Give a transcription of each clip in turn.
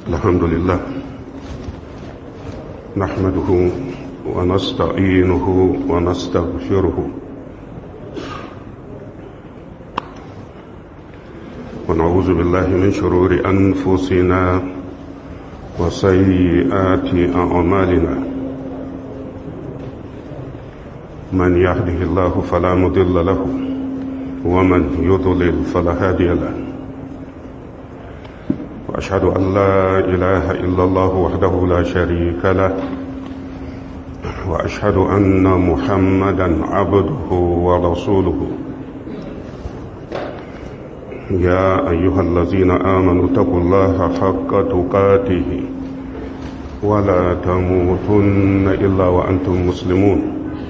الحمد لله نحمده ونستعينه ونستغفره ونعوذ بالله من شرور أنفسنا وسيئات أعمالنا من يهده الله فلا مضل له ومن يضلل فلا هادي له وأشهد أن لا إله إلا الله وحده لا شريك له وأشهد أن محمدا عبده ورسوله يا أيها الذين آمنوا اتقوا الله حق تقاته ولا تموتن إلا وأنتم مسلمون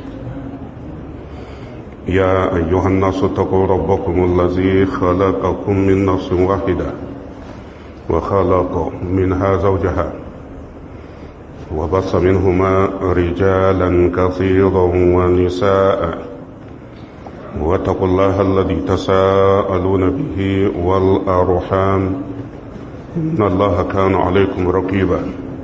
يا أيها الناس اتقوا ربكم الذي خلقكم من نفس واحدة وخلق منها زوجها وبص منهما رجالا كثيرا ونساء واتقوا الله الذي تساءلون به والأرحام إن الله كان عليكم رقيبا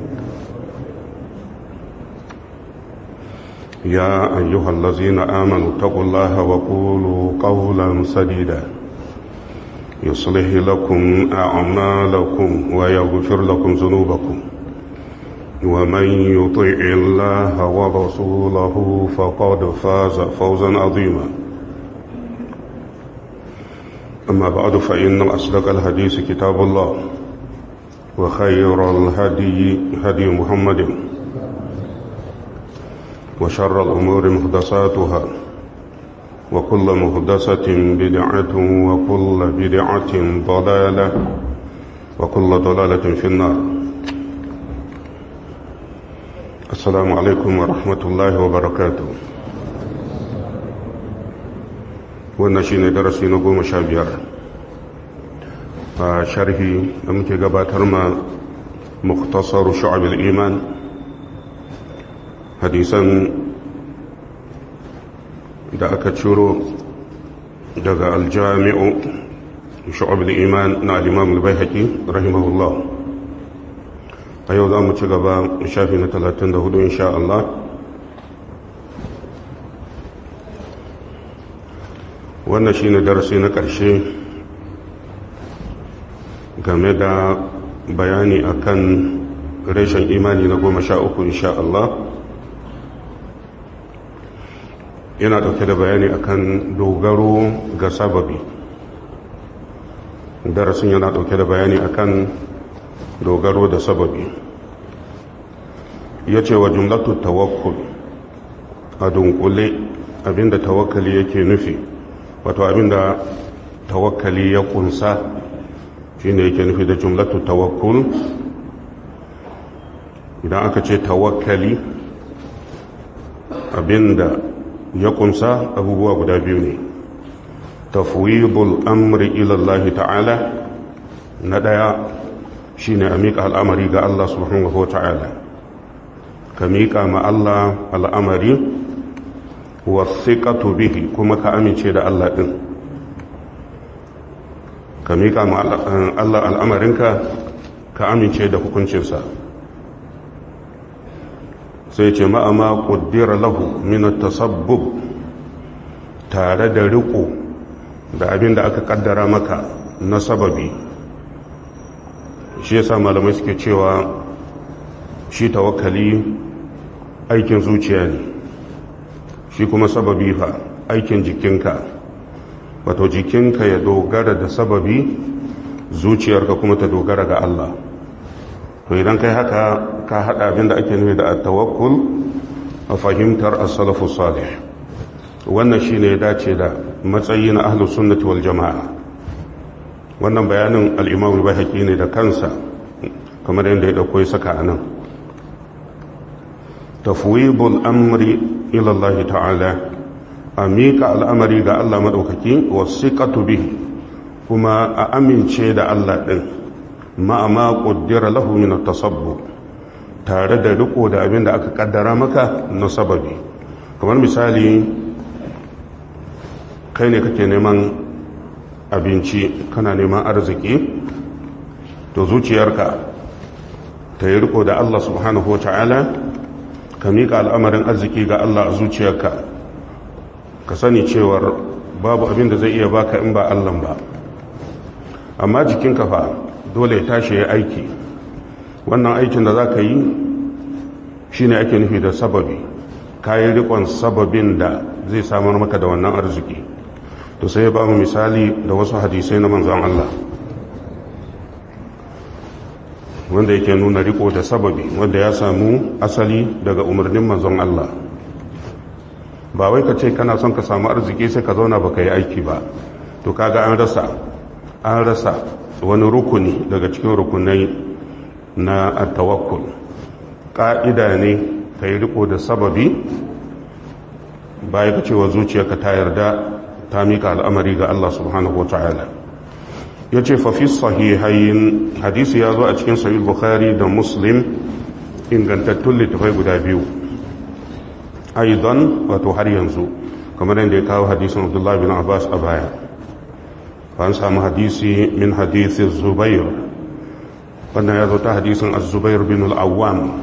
يا أيها الذين آمنوا اتقوا الله وقولوا قولا سديدا يصلح لكم أعمالكم ويغفر لكم ذنوبكم ومن يطع الله ورسوله فقد فاز فوزا عظيما أما بعد فإن أصدق الحديث كتاب الله وخير الهدي هدي محمد وشر الأمور محدثاتها وكل مهدسة بدعة وكل بدعة ضلالة وكل ضلالة في النار السلام عليكم ورحمة الله وبركاته wannan shi ne darasi na goma sha biyar a sharhi da muke gabatar ma muktasar shu'abil iman hadisan da aka ciro daga aljami'u shu'abil iman na al-imam al-baihaqi rahimahullah a yau za mu ci gaba shafi na 34 insha Allah wannan shi ne darasi na ƙarshe game da bayani akan reshen imani na goma sha uku insha Allah yana ɗauke da bayani akan dogaro ga sababi darasin yana ɗauke da bayani akan dogaro da sababi ya ce wa jumlatu tawakkul a dunkule abinda tawakkali yake nufi wato abinda tawakkali ya kunsa shine yake nufi da jumlatu tawakkul idan aka ce tawakkali abinda ya kunsa abubuwa guda biyu ne tafwidul amri ila Allah ta'ala na daya shine a miƙa al'amari ga Allah subhanahu wa ta'ala ka miƙa ma Allah al'amari wasiƙatu bihi kuma ka amince da Allah ɗin ka miƙa ma Allah al'amarinka ka amince da hukuncinsa sai ce ma'ama ƙuddira lahu min tasabbub tare da riƙo da abin da aka ƙaddara maka na sababi shi yasa malamai suke cewa shi tawakkali aikin zuciya ne shi kuma sababi fa aikin jikinka wato jikinka ya dogara da sababi zuciyarka kuma ta dogara ga Allah to idan kai haka ka hada abin da ake nufi da tawakkul a fahimtar as-salafu salih wannan shine ya dace da matsayi na ahlus sunnati wal jamaa wannan bayanin al-imam al-baihaqi ne da kansa kamar yadda ya dauko ya saka anan tafwidul amri ila Allah ta'ala a miƙa al'amari ga Allah maɗaukaki wasiƙatu bihi kuma a amince da Allah ɗin ma'ama ƙuddira lahu min tasabbu tare da riko da abin da aka ƙaddara maka na sababi kamar misali kai ne kake neman abinci kana neman arziki to zuciyarka ta yi riko da Allah subhanahu wa ta'ala ka miƙa al'amarin arziki ga Allah a zuciyarka ka sani cewar babu abin da zai iya baka in ba Allah ba amma jikinka fa dole ya tashi ya aiki wannan aikin da za ka yi shi ne ake nufi da sababi kayi rikon sababin da zai samar maka da wannan arziki to sai ya ba mu misali da wasu hadisai na manzon Allah wanda yake nuna riko da sababi wanda ya samu asali daga umarnin manzon Allah ba wai ka ce kana son ka samu arziki sai ka zauna baka yi aiki ba to kaga an rasa an rasa wani rukuni daga cikin rukunai na at-tawakkul ka'ida ne ka yi riko da sababi baya ka cewa zuciyarka ta yarda ta mika al'amari ga Allah subhanahu wa ta'ala ya ce fafi sahihayin hadisi ya zo a cikin sahih bukhari da muslim ingantattun littafai guda biyu aidan wato har yanzu kamar yadda ya kawo hadisin abdullahi bin abbas a baya an samu hadisi min hadisi zubair wannan ya zo ta hadisin az-zubair bin al-awwam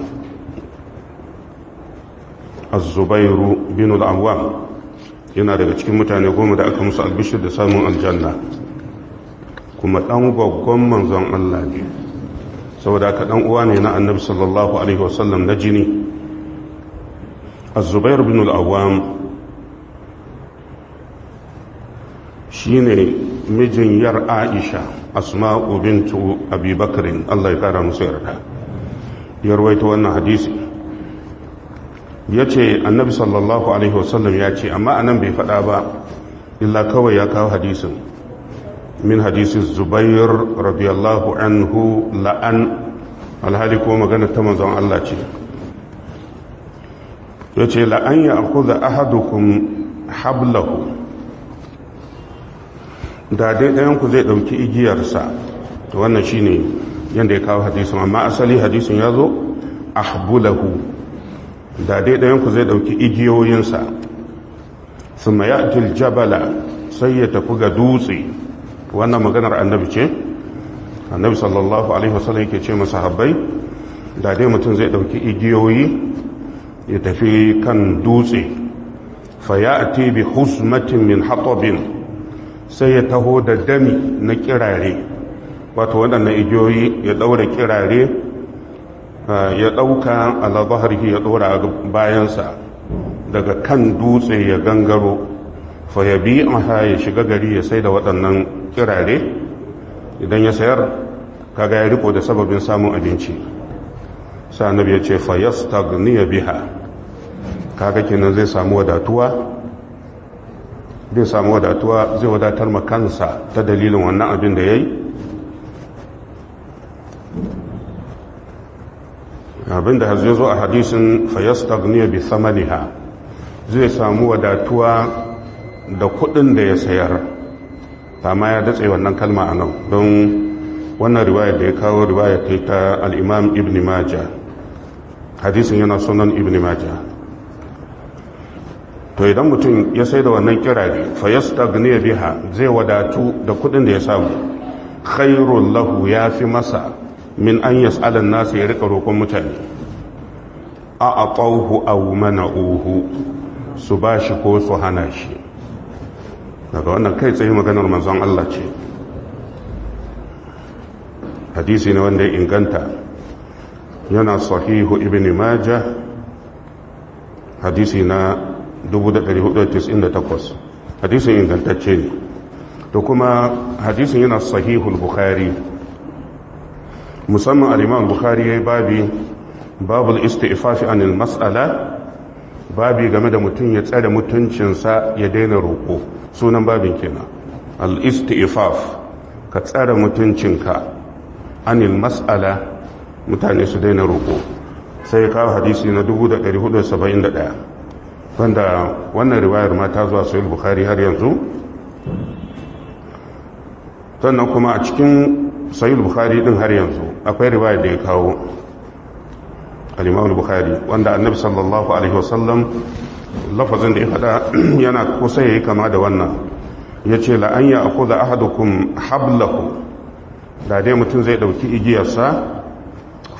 az-zubair bin al-awwam yana daga cikin mutane goma da aka musu albishir da samun aljanna kuma ɗan gwaggon manzon Allah ne saboda aka ɗan uwa ne na annabi sallallahu alaihi wasallam na jini azubair bin al'awam shi ne mijin yar aisha asma'u bintu abubakarin Allah ya kara musu yarda ya rawaita wannan hadisi ya ce annabi sallallahu alaihi wasallam ya ce amma anan bai faɗa ba illa kawai ya kawo hadisin min hadisi zubair radiyallahu anhu la'an alhali ko magana ta manzon Allah ce ya ce la'an ya akuza ahadukum hablahu da dai ɗayanku zai ɗauki igiyarsa wannan shine yadda ya kawo hadisin amma asali hadisin ya zo ahbulahu da dai ɗayanku zai ɗauki igiyoyinsa su mayatil jabala sai ya tafi ga dutse wannan maganar annabi ce annabi sallallahu alaihi wasallam yake ce masa habbai da dai mutum zai ɗauki igiyoyi ya tafi kan dutse fa ya bi husmatin min hatabin sai ya taho da dami na kirare wato waɗannan igiyoyi ya ɗaura kirare ya ɗauka alabaharki ya ɗora bayansa daga kan dutse ya gangaro fa ya bi aha ya shiga gari ya sai da waɗannan kirare idan ya sayar kaga ya riko da sababin samun abinci sa annabi ya ce fa yastagniya biha kaga kenan zai samu wadatuwa zai samu wadatuwa zai wadatar ma kansa ta dalilin wannan abin da yayi abinda har zai zo a hadisin fayastagniya bi samaniha zai samu wadatuwa da kudin da ya sayar amma ya datse wannan kalma a nan don wannan riwayar da ya kawo riwayar ta ta al'imam ibn maja hadisin yana sunan ibn maja to idan mutum ya sai da wannan kirari fayastagniya biha zai wadatu da kudin da ya samu khairun lahu ya fi masa min an yas'alan nasu ya rika roƙon mutane a aqawhu aw mana'uhu su bashi ko su hana shi daga wannan kai tsaye maganar manzon Allah ce hadisi ne wanda ya inganta yana sahihu ibn majah hadisi na 1498 hadisin ingantacce ne to kuma hadisin yana sahihul bukhari musamman al'imam bukhari ya yi babi babul istifafi anil mas'ala babi game da mutum ya tsare mutuncinsa ya daina roƙo sunan babin kenan al-istifaf ka tsare mutuncinka anil mas'ala mutane su daina roƙo sai kawo hadisi na 1471 wanda wannan riwayar ma ta zuwa sahih bukhari har yanzu sannan kuma a cikin sahih bukhari din har yanzu akwai riwayar da ya kawo al-imam bukhari wanda annabi sallallahu alaihi wasallam lafazin da ya fada yana kusa yayi kama da wannan yace la an ya'khudha ahadukum hablahu da dai mutum zai dauki igiyarsa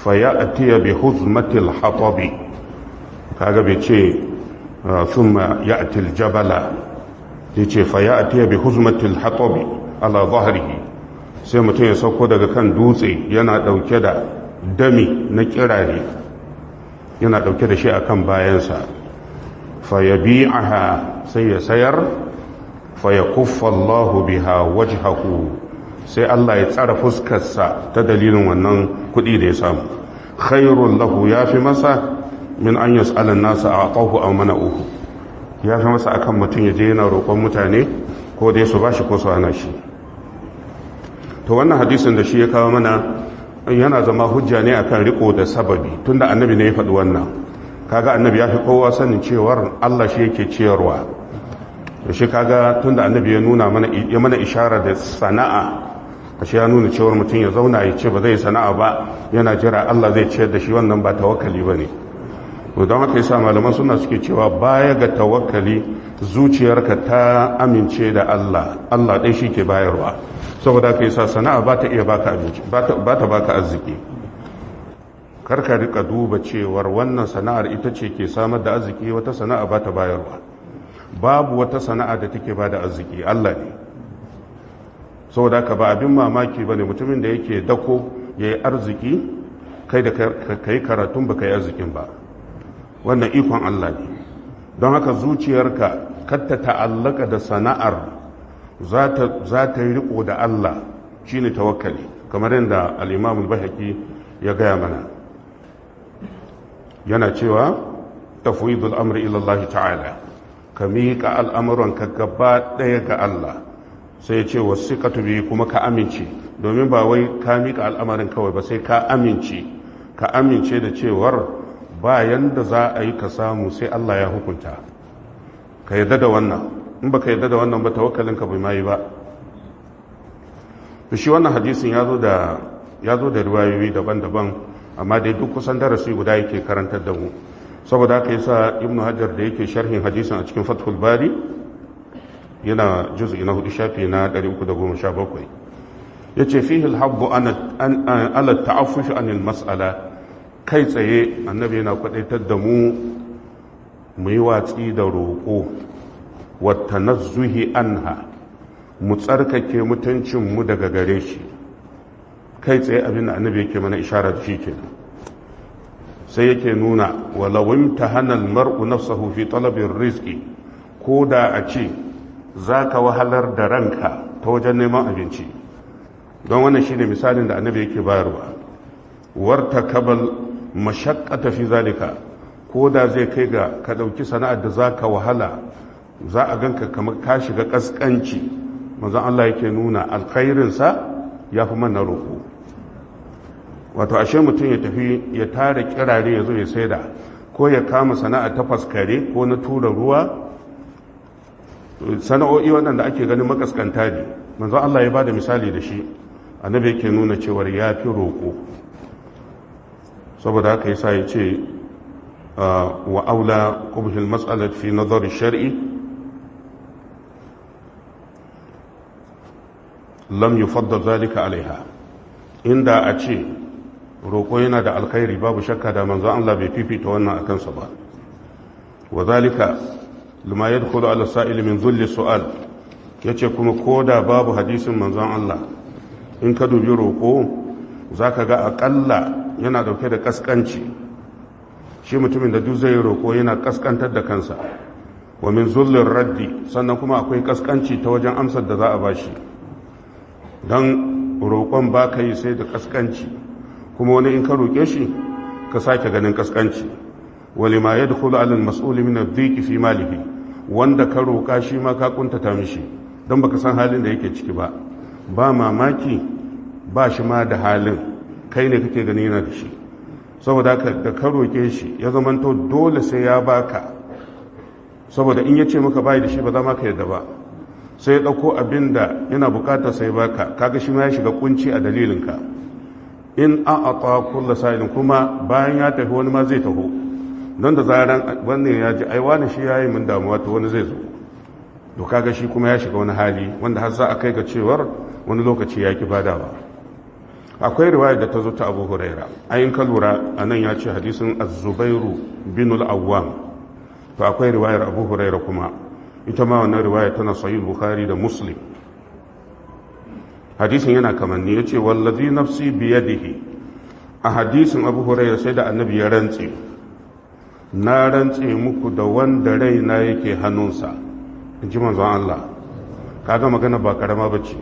fayatiya bi huzmatil hatabi kaga bai ce thumma ya'ti al-jabala yace fayatiya bi huzmatil hatabi ala dhahrihi sai mutum ya sauko daga kan dutse yana dauke da dami na kirare yana dauke da shi akan bayansa fayabi'aha sai ya sayar fayakuffa Allahu biha wajhahu sai Allah ya tsara fuskarsa ta dalilin wannan kuɗi da ya samu khairul lahu yafi masa min an yas'ala an-nasa a'tahu aw mana'uhu yafi masa akan mutum ya je yana roƙon mutane ko dai su bashi ko su hana shi to wannan hadisin da shi ya kawo mana yana zama hujja ne akan riko da sababi tunda annabi ne ya faɗi wannan kaga annabi ya fi kowa sanin cewar Allah shi yake ciyarwa da shi kaga tunda annabi ya nuna mana ya mana ishara da sana'a ashe ya nuna cewar mutum ya zauna ya ce ba zai sana'a ba yana jira Allah zai ciyar da shi wannan ba tawakkali bane to don haka yasa malaman suna suke cewa baya ga tawakkali zuciyarka ta amince da Allah Allah dai shi ke bayarwa saboda haka yasa sana'a ba ta iya baka abinci ba ta baka arziki karka rika duba cewar wannan sana'ar ita ce ke samar da arziki wata sana'a ba ta bayarwa babu wata sana'a da take ba da arziki Allah ne saboda ka ba abin mamaki ba ne mutumin da yake dako ya yi arziki kai da ka yi karatun ba ka yi arzikin ba wannan ikon Allah ne don haka zuciyarka katta ta'allaka da sana'ar za ta yi riko da Allah shine tawakkali kamar yadda al-imamul bahaki ya gaya mana yana cewa tafwidul amri ila Allah ta'ala ka miƙa al'amuranka gaba ɗaya ga Allah sai ya ce wasu ka tubi kuma ka amince domin ba wai ka miƙa al'amarin kawai ba sai ka amince ka amince da cewar bayan da za a yi ka samu sai Allah ya hukunta ka yadda da wannan in ba ka yadda da wannan ba tawakkalinka bai mayi ba shi wannan hadisin ya zo da ya zo da riwayoyi daban-daban amma dai duk kusan darasi guda yake karantar da mu saboda haka yasa ibn hajar da yake sharhin hadisin a cikin fathul bari yana juz'i na hudu shafi na 317 yace fihi al-habbu an ala ta'affuf an al-mas'ala kai tsaye annabi yana kwadaitar da mu mu yi watsi da roƙo wa tanazzuhi anha mu tsarkake mutuncin mu daga gare shi kai tsaye abin da annabi yake mana ishara da shi kenan sai yake nuna walawin ta hannun mar'u nafsahu fi talabin rizki ko da a ce za ka wahalar da ranka ta wajen neman abinci don wannan shi ne misalin da annabi yake bayarwa warta kabal mashakkata fi zalika ko da zai kai ga ka ɗauki sana'ar da za ka wahala za a ganka kamar ka shiga ƙasƙanci manzon Allah yake nuna alkhairinsa ya fi mana roƙo wato ashe mutum ya tafi ya tara kirare ya zo ya saida ko ya kama sana'a ta faskare ko na tura ruwa sana'o'i waɗanda ake ganin makaskanta ne manzo Allah ya ba da misali da shi annabi yake nuna cewar ya fi roƙo saboda haka yasa ya ce wa aula qubhil mas'alat fi nazar shar'i lam yufaddal zalika alaiha inda a ce roƙo yana da alkhairi babu shakka da manzo Allah bai fifita wannan akan sa ba wa zalika lima yadkhulu ala sa'il min dhulli su'al yace kuma koda babu hadisin manzon Allah in ka dubi roƙo zaka ga akalla yana dauke da kaskanci shi mutumin da duk zai roƙo yana kaskantar da kansa wa min zullir raddi sannan kuma akwai kaskanci ta wajen amsar da za a bashi don roƙon ba ka yi sai da kaskanci kuma wani in ka roƙe shi ka sake ganin kaskanci wali ma ya dukulu alal mas'uli min adh fi malihi wanda ka roƙa shi ma ka kuntata mishi don baka san halin da yake ciki ba ba mamaki ba shi ma da halin kai ne kake gani yana da shi saboda da ka roƙe shi ya zamanto dole sai ya baka saboda in ya ce maka bai da shi ba za ma ka yadda ba sai ya ɗauko abin da yana bukatar sai baka kaga shi ma ya shiga kunci a dalilinka in an ata kulla sa'ilin kuma bayan ya tafi wani ma zai taho don da zaran wannan ya ji aiwa na shi ya yi min damuwa to wani zai zo to kaga shi kuma ya shiga wani hali wanda har za a kai ga cewar wani lokaci ya ki badawa akwai riwaya da ta zo ta abu huraira ayin ka lura a nan ya ce hadisin azubairu bin al'awwam to akwai riwayar abu huraira kuma ita ma wannan riwaya tana sahih bukhari da muslim hadisin yana kamanni ya ce wallazi nafsi biyadihi a hadisin abu huraira sai da annabi ya rantse na rantse muku da wanda raina yake hannunsa in ji manzon Allah kaga magana ba karama bace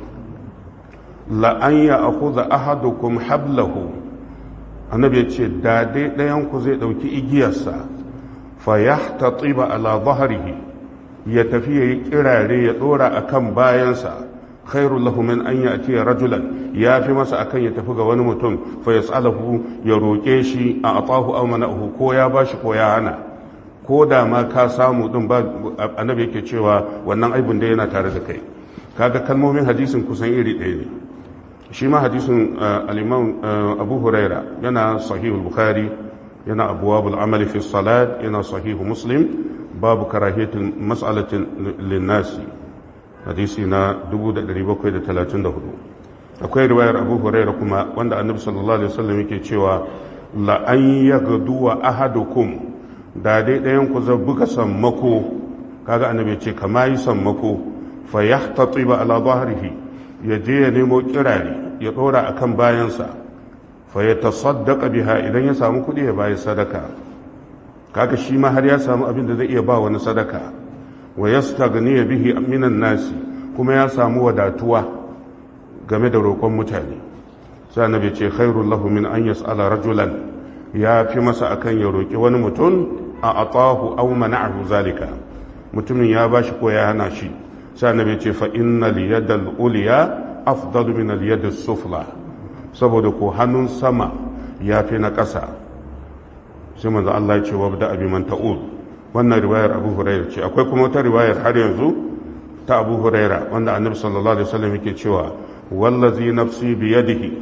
la an ya akhudha ahadukum hablahu annabi ya ce da dai ɗayan ku zai ɗauki igiyarsa fa yahtatiba ala dhahrihi ya tafi yayi kirare ya dora akan bayansa khairul lahu min an ya'ti rajulan ya fi masa akan ya tafi ga wani mutum fa yas'alahu ya roke shi a atahu aw mana'uhu ko ya bashi ko ya hana ko da ma ka samu din ba annabi yake cewa wannan aibun da yana tare da kai kaga kalmomin hadisin kusan iri ɗaya ne shi ma hadisin al-imam abu huraira yana sahih bukhari yana abwabul amali fi salat yana sahih muslim babu karahiyatin mas'alatin linnasi hadisi na 1734 akwai riwayar abu huraira kuma wanda annabi sallallahu alaihi wasallam yake cewa la an yaghdu wa ahadukum da dai ɗayan ku zai buga sammako kaga annabi ce kama yi sammako fa yahtatiba ala dhahrihi ya je ya nemo kirare ya dora akan bayansa fa ya tasaddaqa biha idan ya samu kuɗi ya bayi sadaka kaga shi ma har ya samu abin da zai iya ba wani sadaka wa yastaghni bihi minan nasi kuma ya samu wadatuwa game da roƙon mutane sai annabi ce khairul lahu min an yas'ala rajulan ya fi masa akan ya roƙi wani mutum a atahu aw mana'ahu zalika mutumin ya bashi ko ya hana shi sai annabi ce fa innal yadal ulya afdalu min al yadis sufla saboda ko hannun sama ya fi na ƙasa sai manzo Allah ya ce wabda abi man ta'ud wannan riwayar Abu Hurairah ce akwai kuma wata riwayar har yanzu ta Abu Hurairah wanda Annabi sallallahu alaihi wasallam yake cewa wallazi nafsi bi yadihi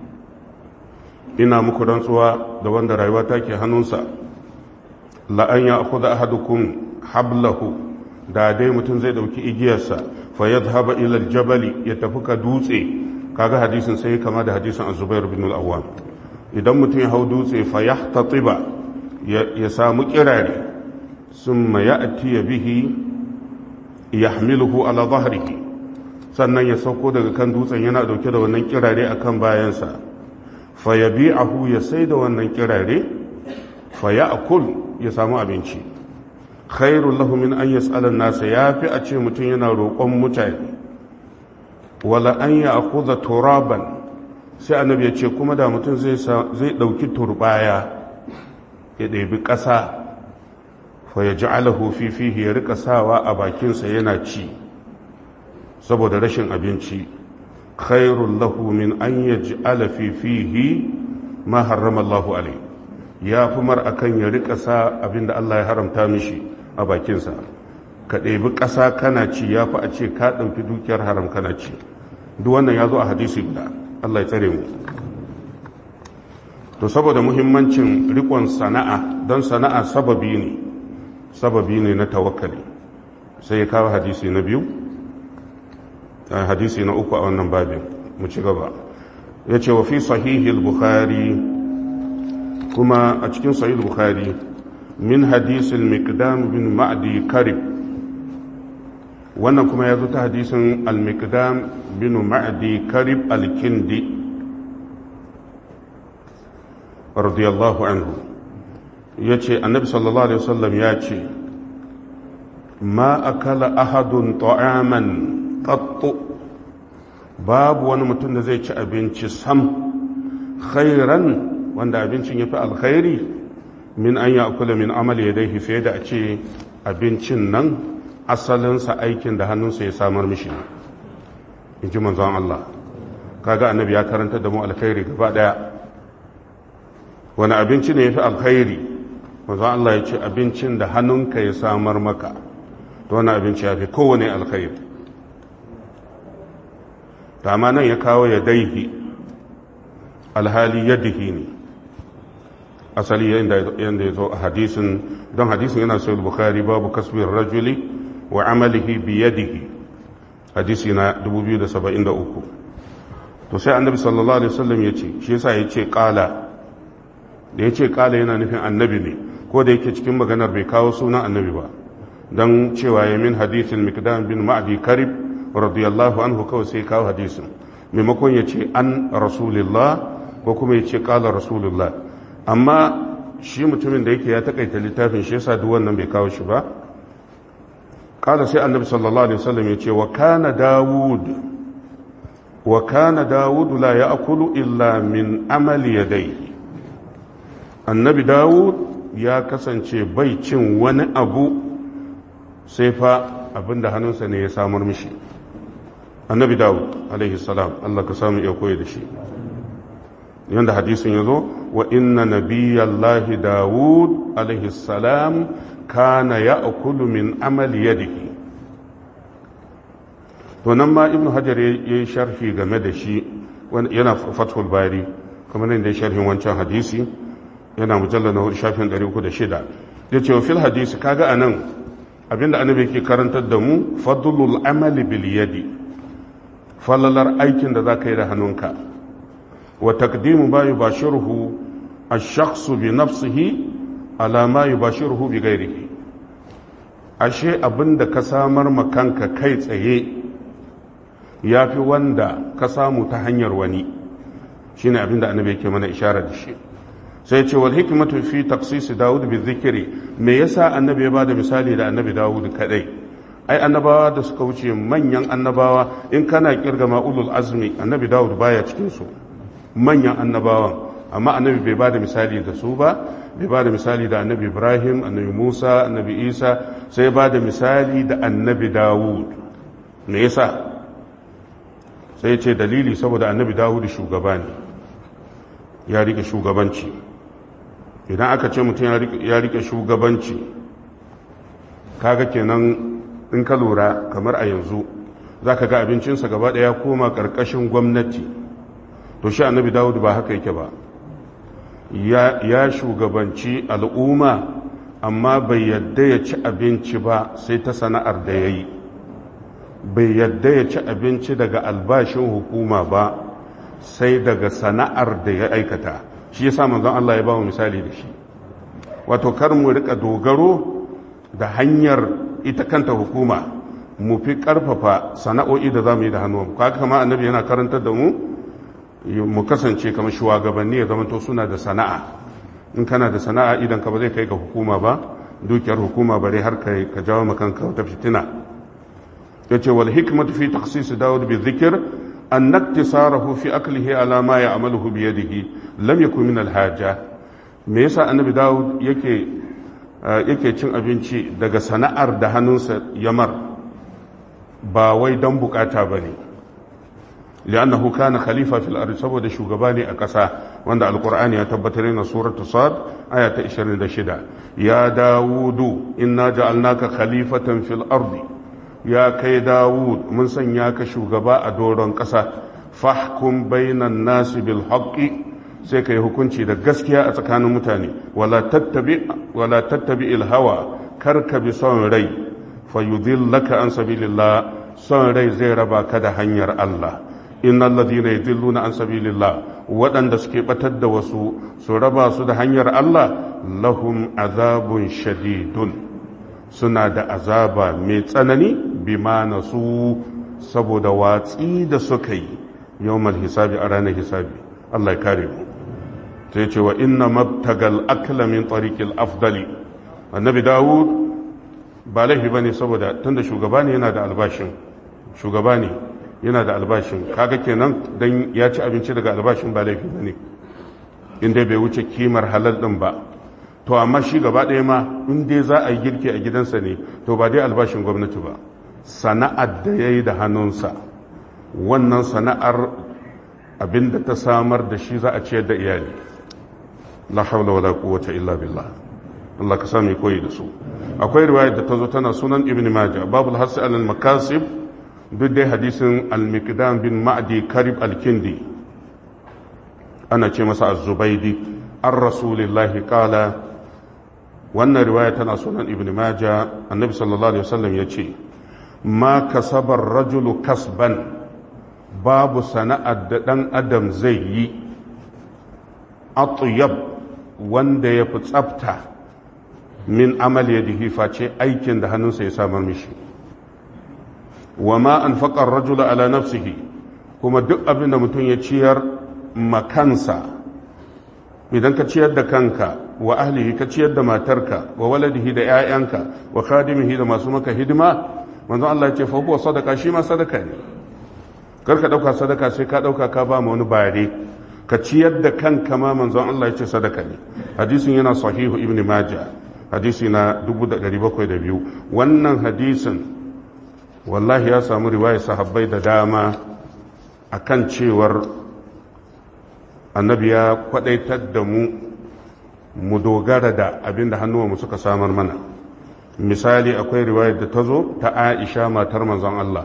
ina muku rantsuwa da wanda rayuwa take hannunsa la an ya'khudha ahadukum hablahu da dai mutum zai dauki igiyarsa fa yadhhaba ila al-jabal ya tafi ka dutse kaga hadisin sai kama da hadisin Az-Zubair bin al-Awwam idan mutum ya hau dutse fa yahtatiba ya samu kirare summa ya'ti bihi yahmiluhu ala dhahrihi sannan ya sauko daga kan dutsen yana dauke da wannan kirare akan bayansa fa yabi'ahu ya sai da wannan kirare fa ya'kul ya samu abinci khairul lahu min an yas'ala an-nasa yafi a ce mutum yana roƙon mutane wala an ya'khudha turaban sai annabi ya ce kuma da mutum zai zai dauki turbaya ya ɗebi ƙasa fa ya ja'alahu fi fihi ya rika sawa a bakinsa yana ci saboda rashin abinci khairul lahu min an yaj'ala fi fihi ma harrama Allahu alayhi ya fi mar akan ya rika sa abinda Allah ya haramta mishi a bakinsa ka ɗebi ƙasa kana ci ya fi a ce ka ɗauki dukiyar haram kana ci duk wannan ya zo a hadisi guda Allah ya tsare mu to saboda muhimmancin rikon sana'a don sana'a sababi ne sababi ne na tawakkali sai ya kawo hadisi na biyu hadisi na uku a wannan babin mu ci gaba ya ce wa fi sahihil bukhari kuma a cikin sahihil bukhari min hadisil miqdam bin ma'di karib wannan kuma ya zo ta hadisin al-miqdam bin ma'di karib al-kindi radiyallahu anhu ya ce annabi sallallahu alaihi wasallam ya ce ma akala ahadun ta'aman qattu babu wani mutum da zai ci abinci sam khairan wanda abincin ya fi alkhairi min an ya kula min amali ya dai fiye da a ce abincin nan asalinsa aikin da hannunsa ya samar mishi in ji manzon Allah kaga annabi ya karanta da mu alkhairi gaba daya wani abinci ne ya fi alkhairi manzon Allah ya ce abincin da hannunka ya samar maka to wani abinci ya fi kowane alkhairi amma nan ya kawo ya daihi alhali yadihi ne asali yadda ya zo a hadisin don hadisin yana sayar bukari babu kasbin rajuli wa amalihi bi yadihi hadisi na 2073 to sai annabi sallallahu alaihi wasallam ya ce shi yasa ya ce kala da ya ce kala yana nufin annabi ne ko da yake cikin maganar bai kawo sunan annabi ba don cewa ya min hadithin mikdam bin ma'adi karib radiyallahu anhu kawai sai kawo hadisin maimakon ya ce an rasulillah ko kuma ya ce kala rasulullah amma shi mutumin da yake ya takaita littafin shi yasa duk wannan bai kawo shi ba kala sai annabi sallallahu alaihi wasallam ya ce wa kana dawud wa kana dawud la ya'kulu illa min amali yadayhi annabi dawud ya kasance bai cin wani abu sai fa abinda hannunsa ne ya samar mishi annabi dawud alaihi salam Allah ka samu iya koyi da shi yanda hadisin ya zo wa inna nabiyallahi dawud alaihi salam kana ya'kulu min amali yadihi to nan ma ibnu hajar ya yi sharhi game da shi yana fathul bari kamar yadda ya sharhin wancan hadisi yana mujallar na shafin 306 ya ce wa fil hadisi kaga a nan abinda annabi ke karantar da mu fadlul amali bil yadi falalar aikin da za ka yi da hannunka wa taqdimu ma yubashiruhu ash-shakhsu bi nafsihi ala ma yubashiruhu bi ghairihi ashe abinda ka samar ma kanka kai tsaye yafi wanda ka samu ta hanyar wani shine abinda annabi yake mana isharar da shi sai ce wal hikmatu fi taqsis Dawud bi dhikri me yasa annabi ya bada misali da annabi Dawud kadai ai annabawa da suka wuce manyan annabawa in kana kirga ulul azmi annabi Dawud baya cikin su manyan annabawan amma annabi bai bada misali da su ba bai bada misali da annabi Ibrahim annabi Musa annabi Isa sai bada misali da annabi Dawud me yasa sai ce dalili saboda annabi Dawud shugaba ne ya rike shugabanci idan aka ce mutum ya rike shugabanci kaga kenan in ka lura kamar a yanzu za ka ga abincinsa gaba ɗaya koma ƙarƙashin gwamnati to shi annabi dawud ba haka yake ba ya shugabanci al'umma amma bai yadda ya ci abinci ba sai ta sana'ar da ya yi bai yadda ya ci abinci daga albashin hukuma ba sai daga sana'ar da ya aikata shi ya sa manzon Allah ya ba mu misali da shi wato kar mu rika dogaro da hanyar ita kanta hukuma mu fi karfafa sana'o'i da za mu yi da hannu kaga kama annabi yana karantar da mu mu kasance kamar shugabanni ya zama to suna da sana'a in kana da sana'a idan ka ba zai kai ga hukuma ba dukiyar hukuma bare har kai ka jawo makanka wata fitina yace wal hikmatu fi takhsis daud bi dhikr أن اقتصاره في أكله على ما يعمله بيده لم يكن من الحاجة me yasa annabi dawud yake yake cin abinci daga sana'ar da hannunsa yamar ba wai don bukata ba ne li'annahu kana khalifa fil ardi saboda shugaba ne a ƙasa wanda alqur'ani ya tabbatar na suratu sad aya ta 26 ya dawudu inna ja'alnaka khalifatan fil ardi ya kai dawud mun sanya ka shugaba a doron ƙasa fahkum bainan nasi bil haqqi sai ka yi hukunci da gaskiya a tsakanin mutane wala tattabi wala tattabi il hawa kar ka bi son rai fa yudillaka an sabilillah son rai zai raba ka da hanyar Allah innal ladina yudilluna an sabilillah waɗanda suke batar da wasu su raba su da hanyar Allah lahum azabun shadidun suna da azaba mai tsanani bima na su saboda watsi da suka yi yawmal hisabi a ranar hisabi Allah ya kare mu sai ce wa inna mabtagal akla min tariqil afdali annabi dawud ba laifi bane saboda tunda shugaba ne yana da albashin shugaba ne yana da albashin kaga kenan dan ya ci abinci daga albashin ba laifi bane inda bai wuce kimar halal din ba to amma shi gaba ɗaya ma in dai za a yi girki a gidansa ne to ba dai albashin gwamnati ba sana'ar da ya yi da hannunsa wannan sana'ar abinda ta samar da shi za a ciyar da iyali la haula wala quwwata illa billah Allah ka sami koyi da su akwai riwayar da ta zo tana sunan ibn majah babul hasi al makasib duk dai hadisin al-miqdam bin ma'di karib al-kindi ana ce masa az-zubaydi an rasulillahi qala wannan riwaya tana sunan ibn maja annabi sallallahu alaihi wasallam ya ce ma kasabar rajulu kasban babu sana'ar da ɗan adam zai yi atuyab wanda ya fi tsafta min amal ya face aikin da hannunsa ya samar mishi wa ma an faƙar rajula ala nafsihi kuma duk abin da mutum ya ciyar makansa idan ka ciyar da kanka wa ahlihi ka ciyar da matarka wa waladihi da 'ya'yanka wa khadimihi da masu maka hidima manzon Allah ya ce fa huwa sadaka shi ma sadaka ne kar ka dauka sadaka sai ka dauka ka ba mu wani bare ka ciyar da kanka ma manzon Allah ya ce sadaka ne hadisin yana sahihu ibn majah hadisi na 1702 wannan hadisin wallahi ya samu riwayar sahabbai da dama akan cewar annabi ya kwadaitar da mu mu dogara da abin da hannuwanmu suka samar mana misali akwai riwayar da ta zo ta aisha matar manzon Allah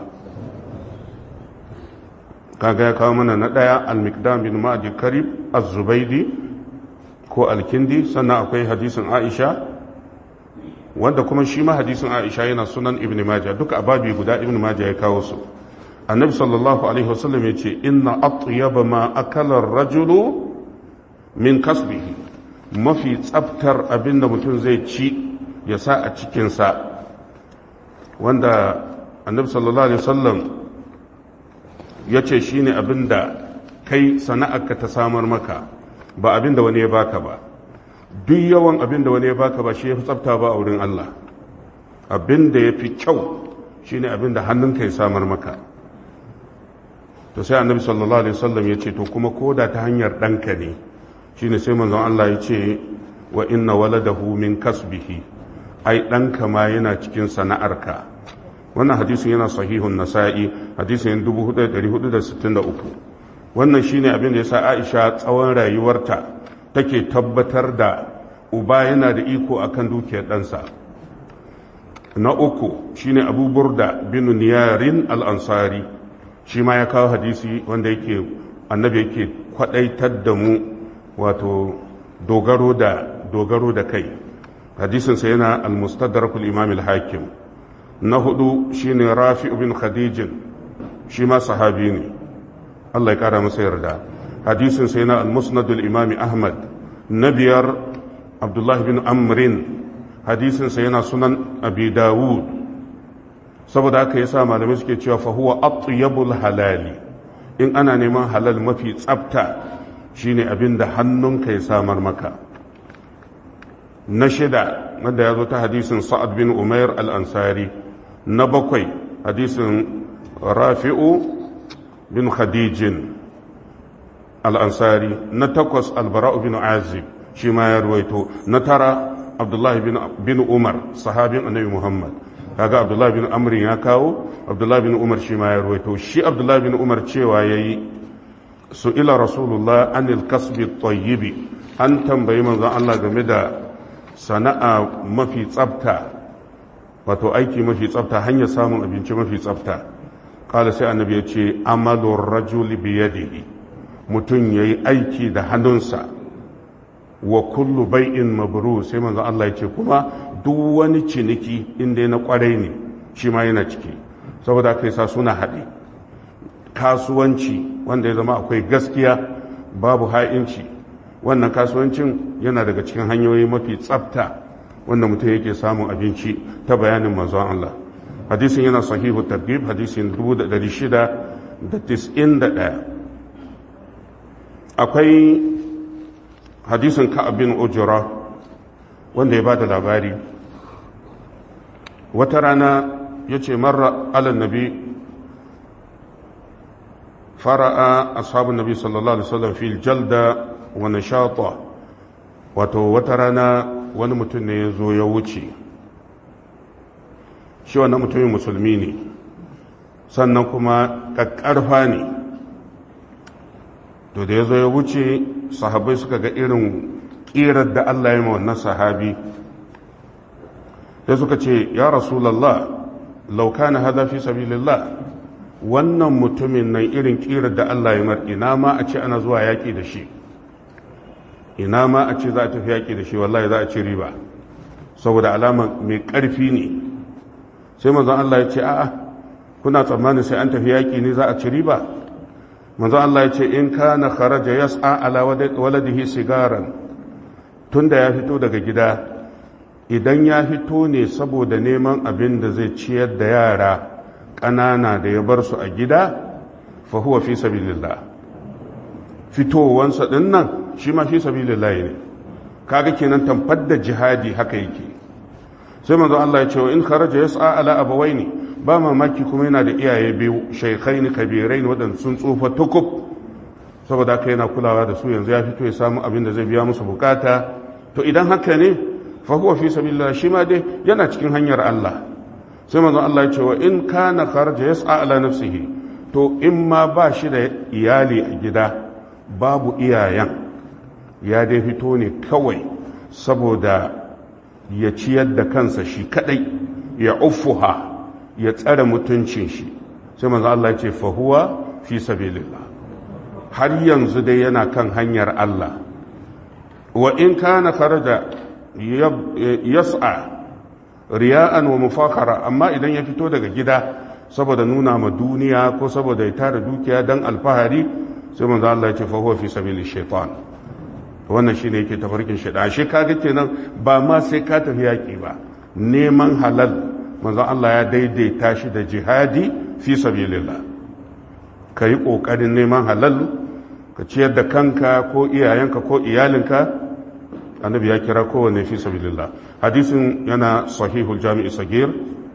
kaga ya kawo mana na ɗaya al-miqdam bin ma'adi karib az-zubaidi ko al-kindi sannan akwai hadisin aisha wanda kuma shi ma hadisin aisha yana sunan ibn majah duka ababi guda ibn majah ya kawo su annabi sallallahu alaihi wasallam ya ce inna atyaba ma akala rajulu min kasbihi mafi tsaftar abin da mutum zai ci ya sa a cikinsa wanda annabi sallallahu alaihi wasallam ya ce shi ne abin da kai sana'arka ta samar maka ba abin da wani ya baka ba duk yawan abin da wani ya baka ba shi ya fi tsafta ba a wurin Allah abin da ya fi kyau shi ne abin da hannunka ya samar maka to sai annabi sallallahu alaihi wasallam ya ce to kuma koda ta hanyar ɗanka ne shine sai manzon Allah ya ce wa inna waladahu min kasbihi ai ɗanka ma yana cikin sana'arka wannan hadisin yana sahihun nasa'i hadisin 4463 wannan shine abin da yasa Aisha tsawon rayuwarta take tabbatar da uba yana da iko akan dukiyar ɗansa na uku shine Abu Burda bin Niyarin al-Ansari shi ma ya kawo hadisi wanda yake annabi yake kwadaitar da mu wato dogaro da dogaro da kai hadisinsa yana al-mustadrakul imam al-hakim na hudu shine rafi bin khadijin shi ma sahabi ne Allah ya kara masa yarda hadisinsa yana al-musnadul imam ahmad na biyar abdullah bin amrin hadisinsa yana sunan abi dawud saboda haka yasa malamai suke cewa fa huwa atyabul halali in ana neman halal mafi tsafta shine abin da hannunka ya samar maka na shida wanda ya zo ta hadisin sa'ad bin umair al-ansari na bakwai hadisin rafi'u bin khadijin al-ansari na takwas albara'u bin azib shi ma ya ruwaito na tara abdullahi bin umar sahabin annabi muhammad kaga abdullahi bin amrin ya kawo abdullahi bin umar shi ma ya ruwaito shi abdullahi bin umar cewa yayi su'ila rasulullah anil kasbi tayyibi an tambayi manzon Allah game da sana'a mafi tsafta wato aiki mafi tsafta hanyar samun abinci mafi tsafta kala sai annabi ya ce amalur rajuli biyadihi mutum yayi aiki da hannunsa wa kullu bai'in mabrur sai manzon Allah ya ce kuma duk wani ciniki inda na kwarai ne shi ma yana ciki saboda kai sa suna haɗe kasuwanci wanda ya zama akwai gaskiya babu ha'inci wannan kasuwancin yana daga cikin hanyoyi mafi tsafta wanda mutum yake samun abinci ta bayanin manzon Allah hadisin yana sahihu targhib hadisin 1691 akwai hadisin ka'ab bin ujra wanda ya bada labari wata rana yace marra ala nabi fara'a ashabun nabi sallallahu alaihi wasallam fil jalda wa nashata wato wata rana wani mutum ne ya zo ya wuce shi wannan mutumin musulmi ne sannan kuma ƙaƙƙarfa ne to da ya zo ya wuce sahabai suka ga irin ƙirar da Allah ya ma wannan sahabi sai suka ce ya rasulallah lauka na hada fi sabilillah wannan mutumin nan irin ƙirar da Allah ya mar ina ma a ce ana zuwa yaƙi da shi ina ma a ce za a tafi yaƙi da shi wallahi za a ci riba saboda alama mai ƙarfi ne sai manzon Allah ya ce a'a kuna tsammanin sai an tafi yaƙi ne za a ci riba manzo Allah ya ce in kana kharaja yas'a ala waladihi sigaran tunda ya fito daga gida idan ya fito ne saboda neman abin da zai ciyar da yara ƙanana da ya bar su a gida fa huwa fi sabilillah fitowansa din nan shi ma fi sabilillah ne kaga kenan tamfar da jihadi haka yake sai manzo Allah ya ce in kharaja yas'a ala abawaini ba mamaki kuma yana da iyaye biyu shaykhaini kabirain wadanda sun tsufa tukub saboda haka yana kulawa da su yanzu ya fito ya samu abin da zai biya musu bukata to idan haka ne fa huwa fi sabilillah shi ma dai yana cikin hanyar Allah sai manzo Allah ya ce wa in kana kharaja yas'a ala nafsihi to in ma ba shi da iyali a gida babu iyayen ya dai fito ne kawai saboda ya ciyar da kansa shi kadai ya uffuha ya tsare mutuncin shi sai manzo Allah ya ce fa huwa fi sabilillah har yanzu dai yana kan hanyar Allah wa in kana kharaja yas'a riya'an wa mufakhara amma idan ya fito daga gida saboda nuna ma duniya ko saboda ya tara dukiya dan alfahari sai manzo Allah ya ce fa huwa fi sabili shaitan wannan shine yake tafarkin shaitan shi kaga kenan ba ma sai ka tafi yaki ba neman halal manzo Allah ya daidaita shi da jihadi fi sabilillah kai kokarin neman halal ka ciyar da kanka ko iyayenka ko iyalinka annabi ya kira kowanne fi sabilillah hadisin yana sahihul jami'i sagir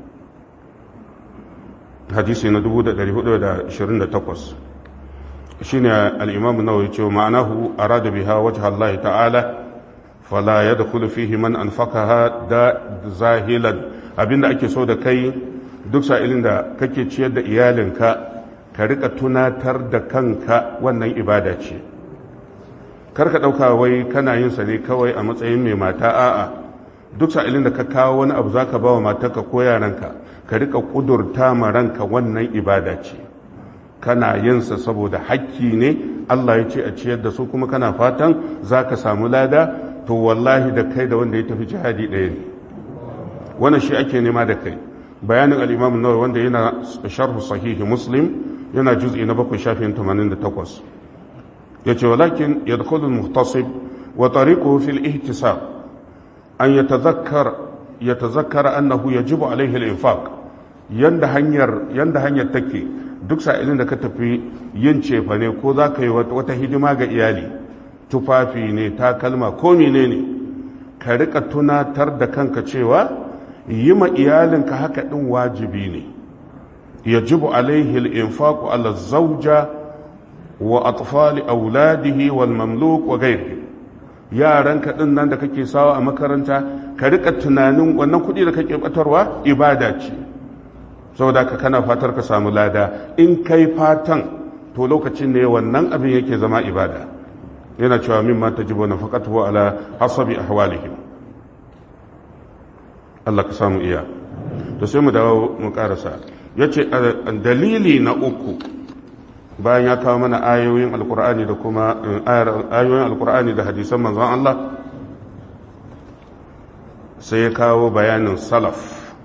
hadisi na 1428 shine al-imam an-nawawi ce ma'anahu arada biha wajha Allah ta'ala fala yadkhulu fihi man anfaqaha da zahilan abinda ake so da kai duk sa'ilin da kake ciyar da iyalinka ka rika tunatar da kanka wannan ibada ce karka ɗauka wai kana yin sa ne kawai a matsayin mai mata a'a duk sa'ilin da ka kawo wani abu zaka ba wa matarka ko yaranka ka rika kudurta ma ranka wannan ibada ce kana yin sa saboda hakki ne Allah ya ce a ciyar da su kuma kana fatan zaka samu lada to wallahi da kai da wanda ya tafi jihadi ɗaya ne wannan shi ake nema da kai bayanin al-Imam an-Nawawi wanda yana sharh sahihi Muslim yana juz'i na 7 shafin 88 yace walakin yadkhulu al-muhtasib wa tariquhu fi al-ihtisab an yatadhakkar yatazakkara annahu yajibu alayhi al-infaq yanda hanyar yanda hanyar take duk sa'ilin da ka tafi yin cefa ne ko za ka yi wata hidima ga iyali tufafi ne takalma ko menene ka rika tunatar da kanka cewa yi ma iyalinka haka din wajibi ne yajibu alaihi al-infaq ala zawja wa atfali auladihi wal mamluk wa ghairihi yaranka din nan da kake sawa a makaranta ka rika tunanin wannan kuɗi da kake batarwa ibada ce saboda ka kana fatar ka samu lada in kai fatan to lokacin ne wannan abin yake zama ibada yana cewa min ma tajibu nafaqatuhu ala hasabi ahwalihim Allah ka samu iya to sai mu dawo mu karasa yace dalili na uku bayan ya kawo mana ayoyin alkur'ani da kuma ayoyin alkur'ani da hadisan manzon Allah sai ya kawo bayanin salaf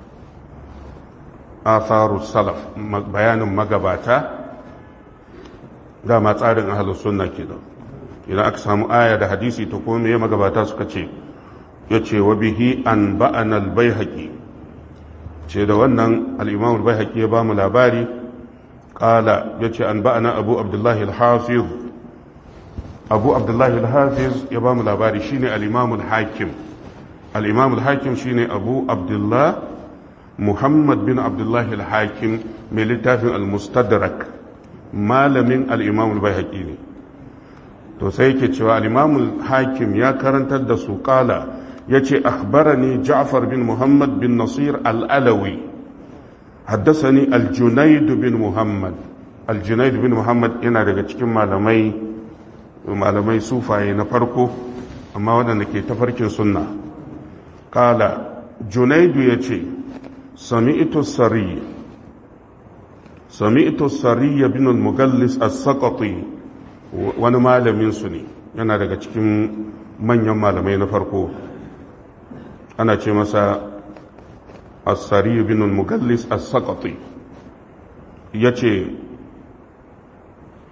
atharu salaf bayanin magabata dama tsarin ahalus sunna kenan idan aka samu aya da hadisi to kuma me magabata suka ce yace wa bihi an ba'ana al-baihaqi ce da wannan al-imam al-baihaqi ya ba mu labari qala yace an ba'ana abu abdullah al-hafiz abu abdullah al-hafiz ya ba mu labari shine al-imam al-hakim al-imam al-hakim shine abu abdullah muhammad bin abdullah al-hakim mai littafin al-mustadrak malamin al-imam al-baihaqi ne to sai yake cewa al-imam al-hakim ya karantar da su qala yace akhbarani ja'far bin muhammad bin nasir al-alawi haddasani al-junayd bin muhammad al-junayd bin muhammad yana daga cikin malamai malamai sufaye na farko amma waɗanda ke tafarkin sunna kala junaidu ya ce sami'tu sariya sami'tu sariya bin al-mughallis as-saqati wani malamin su ne yana daga cikin manyan malamai na farko ana ce masa as-sariya bin al-mughallis as-saqati yace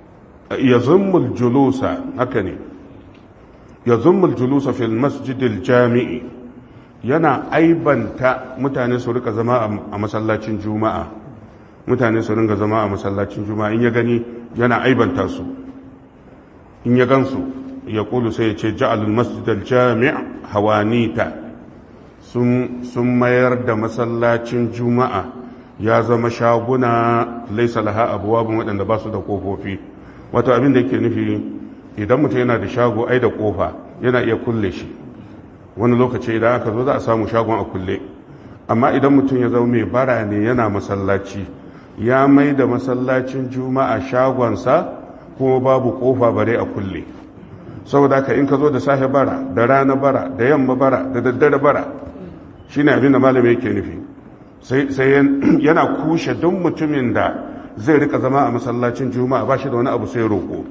ya zummul julusa haka ne ya zummul julusa fil masjidil jami'i yana aibanta mutane su rika zama a masallacin juma'a mutane su ringa zama a masallacin juma'a in ya gani yana aibanta su in ya gansu ya kulu sai ya ce ja'alul masjidal jami' hawanita sun mayar da masallacin juma'a ya zama shaguna laisa laha abuwabin waɗanda ba su da ƙofofi wato abin da yake nufi idan mutum yana da shago ai da ƙofa yana iya kulle shi wani lokaci idan aka zo za a samu shagon a kulle amma idan mutum ya zama mai bara ne yana masallaci ya mai da masallacin juma'a shagonsa kuma babu ƙofa bare a kulle saboda haka in ka zo da safe bara da rana bara da yamma bara da daddare bara shine abin da malami yake nufi sai yana kushe duk mutumin da zai rika zama a masallacin juma'a ba shi da wani abu sai roƙo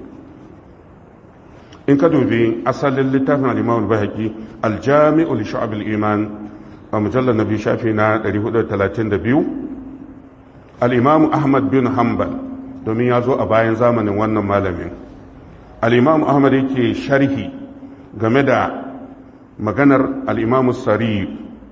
in ka dubi asalin littafin al-imam al-bahaqi al-jami'u li shu'ab al-iman a mujallar nabi shafi na 432 al-imam ahmad bin hanbal domin ya zo a bayan zamanin wannan malamin al-imam ahmad yake sharhi game da maganar al-imam sari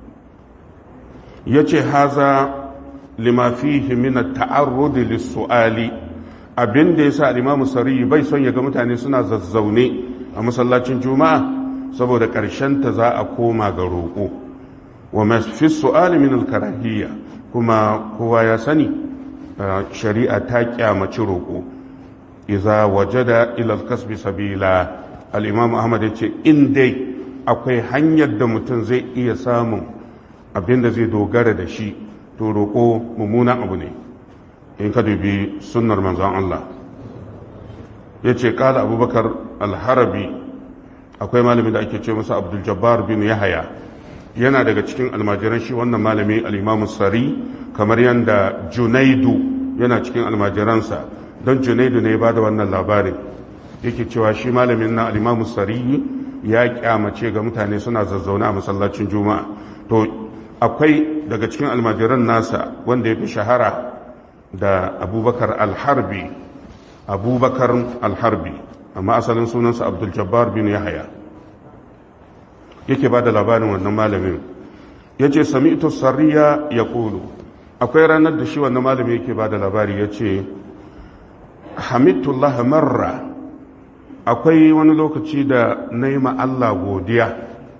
ya ce haza lima fihi min at-ta'arrud lis-su'ali abin da yasa al-Imam Sari bai son ya ga mutane suna zazzaune a masallacin Juma'a saboda ƙarshen ta za a koma ga roƙo wa ma fi su'ali min al-karahiyya kuma kowa ya sani shari'a ta kyamaci roƙo idza wajada ila al-kasbi sabila al-Imam Ahmad ya ce in dai akwai hanyar da mutum zai iya samun abin da zai dogara da shi to roƙo mummunan abu ne in ka dubi sunnar manzon Allah ya ce ƙala abubakar alharabi akwai malami da ake ce masa abdul jabbar bin yahaya yana daga cikin almajiran shi wannan malami al'imamu sari kamar yadda junaidu yana cikin almajiransa don junaidu ne ba da wannan labarin yake cewa shi malamin na al'imamu sari ya kyamace ga mutane suna zazzauna a masallacin juma'a to akwai daga cikin almajiran nasa wanda ya fi shahara da abubakar alharbi abubakar alharbi amma asalin sunansa abdul jabbar bin yahaya yake ba da labarin wannan malamin ya ce sami ito sarriya ya ƙulu akwai ranar da shi wannan malamin yake ba da labari ya ce hamidullah marra akwai wani lokaci da na yi Allah godiya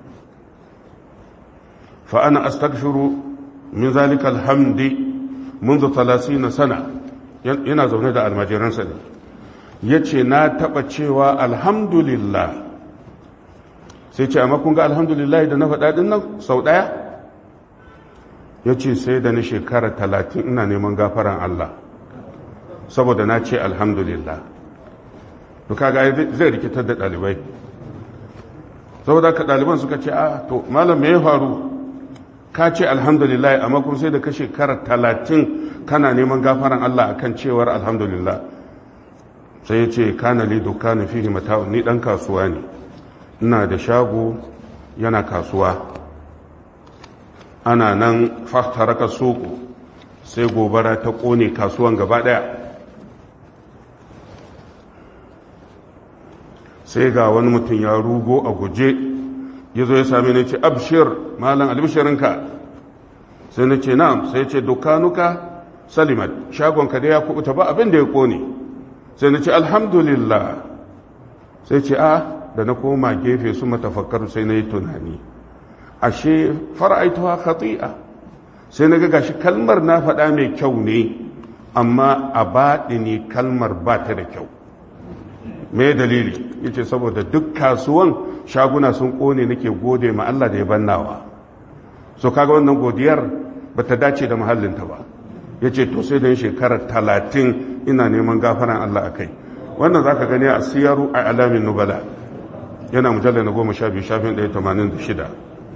فأنا أستغفر من ذلك الحمد منذ ثلاثين سنة yana zaune da almajiransa ne ya ce na taɓa cewa alhamdulillah sai ce amma kun ga alhamdulillah da na faɗa ɗin nan sau ɗaya ya ce sai da na shekara talatin ina neman gafaran Allah saboda na ce alhamdulillah duka ga zai rikitar da ɗalibai saboda ka ɗaliban suka ce a to malam me ya faru ka ce alhamdulillah amma kuma sai da ka shekara talatin kana neman gafaran Allah akan cewar alhamdulillah sai ya ce kana li dukkanin fihi mata'un ni dan kasuwa ne ina da shago yana kasuwa ana nan fahtaraka soko sai gobara ta kone kasuwan gaba daya sai ga wani mutum ya rugo a guje ya zo ya sami na ce abshir malam albishirinka sai na ce na'am sai ce dukkanuka salimat shagonka da ya kubuta ba abin da ya kone sai na ce alhamdulillah sai ce a da na koma gefe su matafakkar sai na yi tunani ashe fara'aituwa khati'a sai na ga gashi kalmar na faɗa mai kyau ne amma a baɗi ne kalmar ba ta da kyau me dalili yace saboda duk kasuwan shaguna sun kone nake gode ma Allah da ya bannawa so kaga wannan godiyar bata dace da mahallinta ba yace to sai da shekarar talatin ina neman gafaran Allah akai wannan zaka gani a siyaru a alamin nubala yana mujallar na goma sha biyu shafin ɗaya tamanin da shida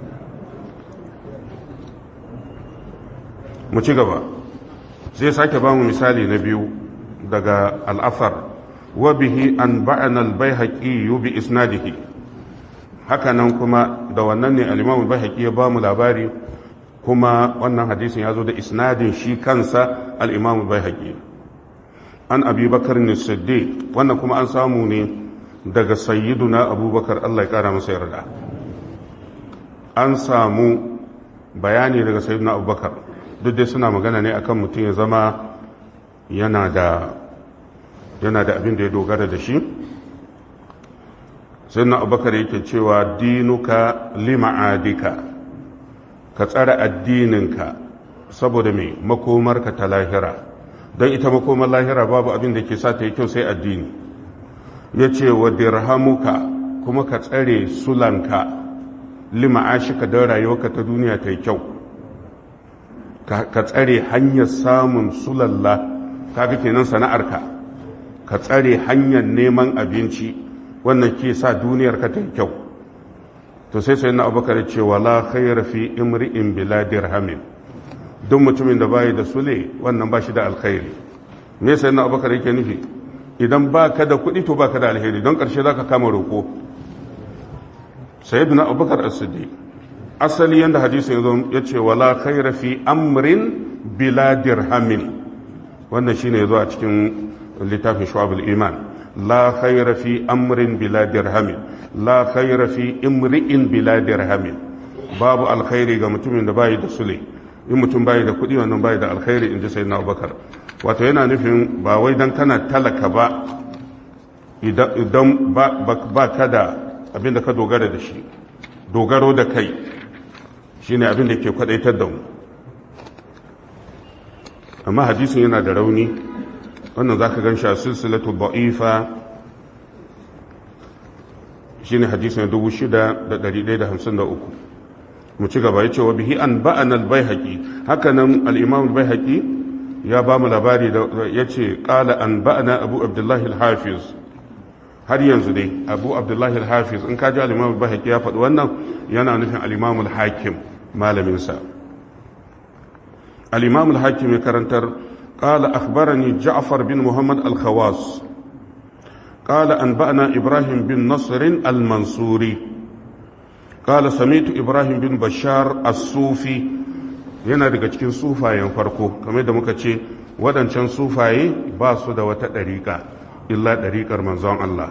mu ci gaba zai sake ba mu misali na biyu daga al'afar وبه أنبأنا البيهقي بإسناده hakanan kuma da wannan ne al-Imam al-Baihaqi ya ba mu labari kuma wannan hadisin ya zo da isnadin shi kansa al-Imam al-Baihaqi an abubakar ne siddiq wannan kuma an samu ne daga sayyiduna abubakar Allah ya kara masa yarda an samu bayani daga sayyiduna abubakar duk dai suna magana ne akan mutum ya zama yana da yana da abin da ya dogara da shi sayyiduna abubakar yake cewa dinuka lima'adika ka tsara addininka saboda mai makomarka ta lahira don ita makomar lahira babu abin da ke sa ta yi kyau sai addini ya ce wa dirhamuka kuma ka tsare sulanka lima'ashika don rayuwarka ta duniya ta yi kyau ka tsare hanyar samun sulalla kaga kenan sana'arka ka tsare hanyar neman abinci wannan ke sa duniyarka ta yi kyau to sai sai na abubakar ce wala khayra fi imri'in bila dirhamin duk mutumin da bayi da sule wannan ba shi da alkhairi me sai na abubakar yake nufi idan ba ka da kuɗi to ba ka da alheri don ƙarshe za ka kama roƙo sayyiduna abubakar as-siddiq asali yanda hadisin yazo ya ce wala khayra fi amrin bila dirhamin wannan shine yazo a cikin littafin shu'abul iman la khayra fi amrin bila dirhamin la khayra fi imri'in bila dirhamin babu alkhairi ga mutumin da bayi da sule in mutum bayi da kuɗi wannan bayi da alkhairi in ji sayyidina abubakar wato yana nufin ba wai dan kana talaka ba idan ba ka da abin da ka dogara da shi dogaro da kai shi ne abin da ke kwadaitar da mu amma hadisin yana da rauni wannan za ka gan shi a silsilatu ba'ifa shi ne hadisin 6,153 mu ci gaba ya ce wa bihi an ba'an albai haƙi hakanan al'imam albai haƙi ya ba mu labari ya ce ƙala an ba'ana abu abdullahi al-hafiz har yanzu dai abu abdullahi al-hafiz in kaji al-imam al-bahaqi ya faɗi wannan yana nufin al-imam al-hakim malamin sa al-imam al-hakim ya karantar qala akhbarani ja'far bin muhammad al-khawas qala anba'na ibrahim bin nasr al-mansuri qala sami'tu ibrahim bin bashar as-sufi yana daga cikin sufayen farko kamar da muka ce waɗancan sufaye ba su da wata ɗariƙa illa ɗariƙar manzon Allah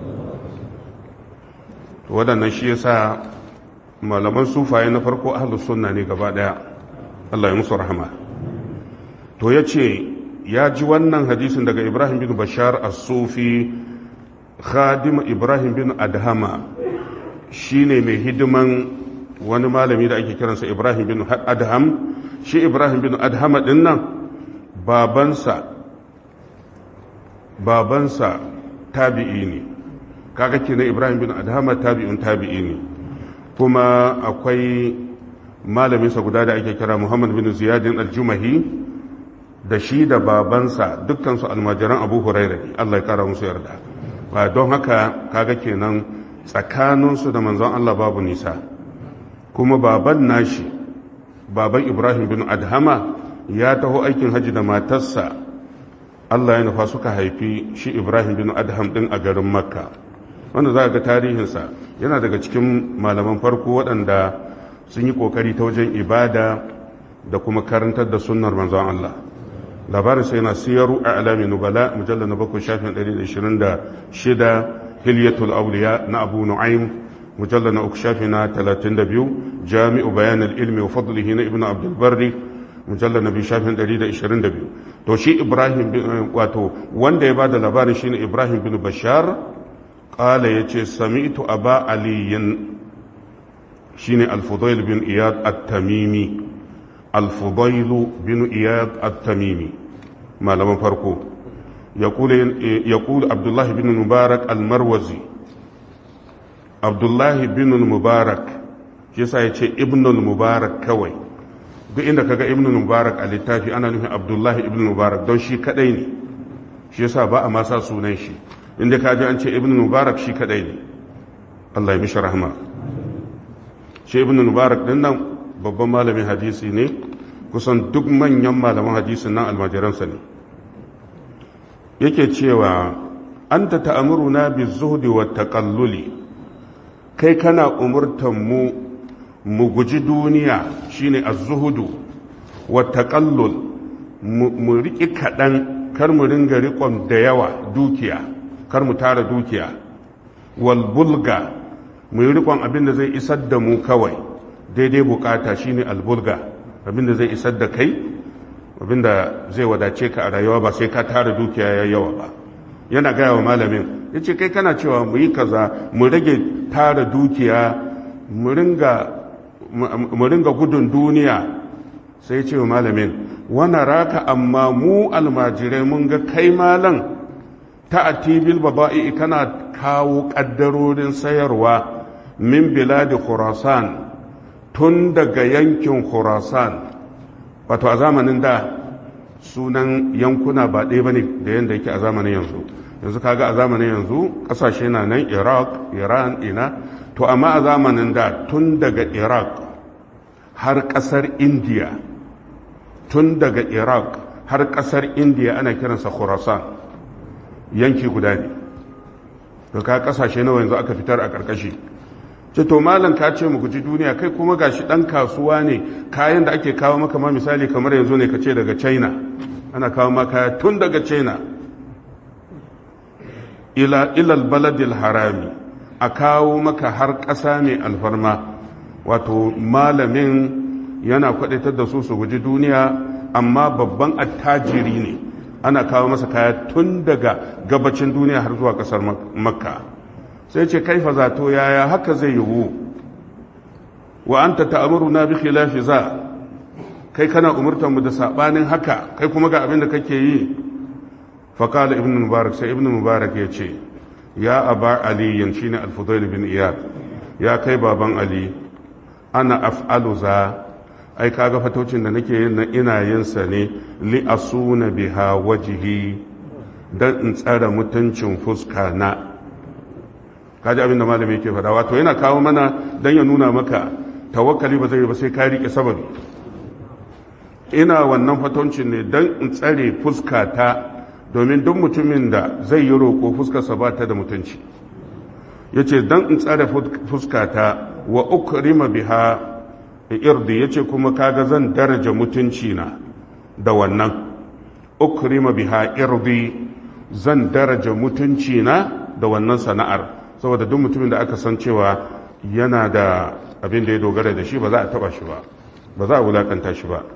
waɗannan shi yasa malaman sufaye na farko ahlus sunna ne gaba ɗaya Allah ya musu rahama to ya ce ya ji wannan hadisin daga ibrahim bin bashar as-sufi khadim ibrahim bin adhama shine mai hidiman wani malami da ake kiransa ibrahim bin adham shi ibrahim bin adhama din nan babansa babansa tabi'i ne kaga kenan Ibrahim bin Adhama tabi'un tabi'i ne kuma akwai malaminsa guda da ake kira Muhammad bin Ziyadin al-Jumahi da shi da babansa dukkansu almajiran Abu Huraira ne Allah ya kara musu yarda ba don haka kaga kenan tsakaninsu da manzon Allah babu nisa kuma baban nashi baban Ibrahim bin Adhama ya taho aikin haji da matarsa Allah ya nufa suka haifi shi Ibrahim bin Adham din a garin Makka wanda za ga tarihinsa yana daga cikin malaman farko waɗanda sun yi ƙoƙari ta wajen ibada da kuma karantar da sunnar manzon Allah labarin sai yana siyaru a alami nubala mujallar na bakwai shafin 126 hilyatul auliya na abu nu'aym mujallar na uku shafi na 32 jami'u bayanin ilmi wa fadlihi na ibnu abdul barri mujallar na biyu shafin 122 to shi ibrahim wato wanda ya bada labarin shine ibrahim bin bashar kala ya ce sami'tu aba aliyin shine al-fudail bin iyad at-tamimi al-fudail bin iyad at-tamimi malaman farko yaqulu abdullahi bin mubarak al-marwazi abdullahi bin mubarak shi yasa ya ce ibnul mubarak kawai duk inda kaga ibn mubarak a littafi ana nufin abdullahi ibn mubarak don shi kadai ne shi yasa ba a masa sunan shi inda ka ji an ce ibn mubarak shi kadai ne Allah ya mishi rahma shi ibn mubarak din nan babban malamin hadisi ne kusan duk manyan malaman hadisin nan almajiransa ne yake cewa anta ta'amuruna bi zuhdi wa taqalluli kai kana umurtan mu mu guji duniya shine az-zuhudu wa taqallul mu riki kadan kar mu ringa riƙon da yawa dukiya kar mu tara dukiya wal bulga mu yi riƙon abin da zai isar da mu kawai daidai bukata shine albulga abin da zai isar da kai abin da zai wadace ka a rayuwa ba sai ka tara dukiya ya yawa ba yana gaya wa malamin ya ce kai kana cewa mu yi kaza mu rage tara dukiya mu ringa gudun duniya sai ce wa malamin wani raka amma mu almajirai mun ga kai malan ta atibil baba'i kana kawo ƙaddarorin sayarwa min biladi khurasan tun daga yankin khurasan wato a zamanin da sunan yankuna ba ɗaya ba ne da yadda yake a zamanin yanzu yanzu kaga a zamanin yanzu ƙasashe na nan iraq iran ina to amma a zamanin da tun daga iraq har ƙasar indiya tun daga iraq har ƙasar indiya ana kiransa khurasan yanki guda ne to ka ƙasashe nawa yanzu aka fitar a ƙarƙashi ce to malam ka ce mu guji duniya kai kuma gashi ɗan kasuwa ne kayan da ake kawo maka ma misali kamar yanzu ne ka ce daga china ana kawo ma kaya tun daga china ila ilal baladil harami a kawo maka har ƙasa mai alfarma wato malamin yana kwaɗaitar da su su guji duniya amma babban attajiri ne ana kawo masa kaya tun daga gabacin duniya har zuwa ƙasar makka sai ce kaifa zato yaya haka zai yiwu wa anta ta'muru na bi khilafi za kai kana umurtar mu da sabanin haka kai kuma ga abin da kake yi fa qala ibn mubarak sai ibn mubarak ya ce ya aba ali shine al-fudail bin iyad ya kai baban ali ana af'alu za ai kaga fatocin da nake yin ina yin sa ne li asuna biha wajhi dan in tsara mutuncin fuska na kaji abin da malami yake faɗa wato yana kawo mana dan ya nuna maka tawakkali ba zai ba sai ka rike sababi ina wannan fatoncin ne dan in tsare fuska ta domin duk mutumin da zai yi roƙo fuskarsa ba ta da mutunci yace dan in tsare fuska ta wa ukrima biha irdi yace kuma kaga zan daraja mutunci na da wannan ukrima biha irdi zan daraja mutunci na da wannan sana'ar saboda duk mutumin da aka san cewa yana da abin da ya dogara da shi ba za a taba shi ba ba za a wulakanta shi ba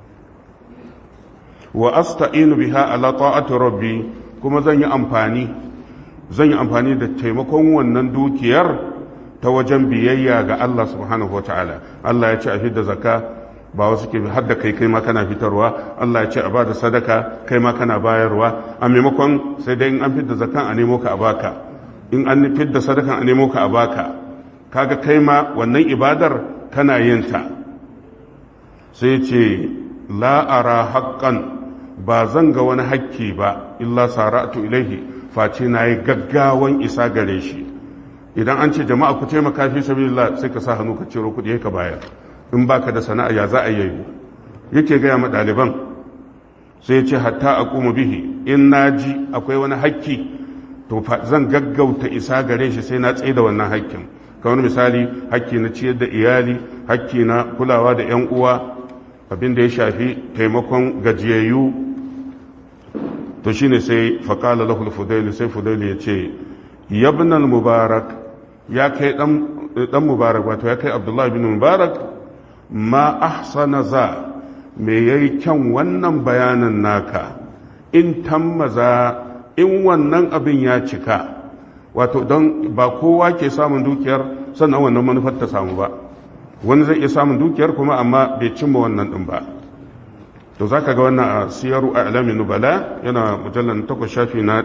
wa asta'inu biha ala ta'ati rabbi kuma zan yi amfani zan yi amfani da taimakon wannan dukiyar ta wajen biyayya ga Allah subhanahu wataala Allah ya ce a fidda zakka ba wasu ke hadda kai kai ma kana fitarwa Allah ya ce a bada sadaka kai ma kana bayarwa a maimakon sai dai in an fidda zakkan a nemo ka a baka in an fidda sadakan a nemo ka a baka kaga kai ma wannan ibadar kana yin ta sai ce la'ara haƙƙan ba zan ga wani hakki ba illa sara'atu ilaihi face na yi gaggawan isa gare shi idan an ce jama'a ku taimaka fi sabilillah sai ka sa hannu ka ciro kuɗi ka bayar in baka da sana'a ya za a yi yake gaya ma ɗaliban sai ce hatta a kuma bihi in na ji akwai wani hakki to zan gaggauta isa gare shi sai na tsaye da wannan hakkin kamar misali hakki na ciyar da iyali hakki na kulawa da 'yan uwa abin da ya shafi taimakon gajiyayyu to shine sai faƙala lahul fudaili sai fudaili ya ce yabnal mubarak ya kai dan mubarak wato ya kai abdullahi bin mubarak ma ahsana za me yayi kyan wannan bayanan naka in tammaza in wannan abin ya cika wato don ba kowa ke samun dukiyar sannan wannan manufar ta samu ba wani zai iya samun dukiyar kuma amma bai cimma wannan din ba to za ka ga wannan a siyaru a alamin nubala yana mujallar takwas shafi na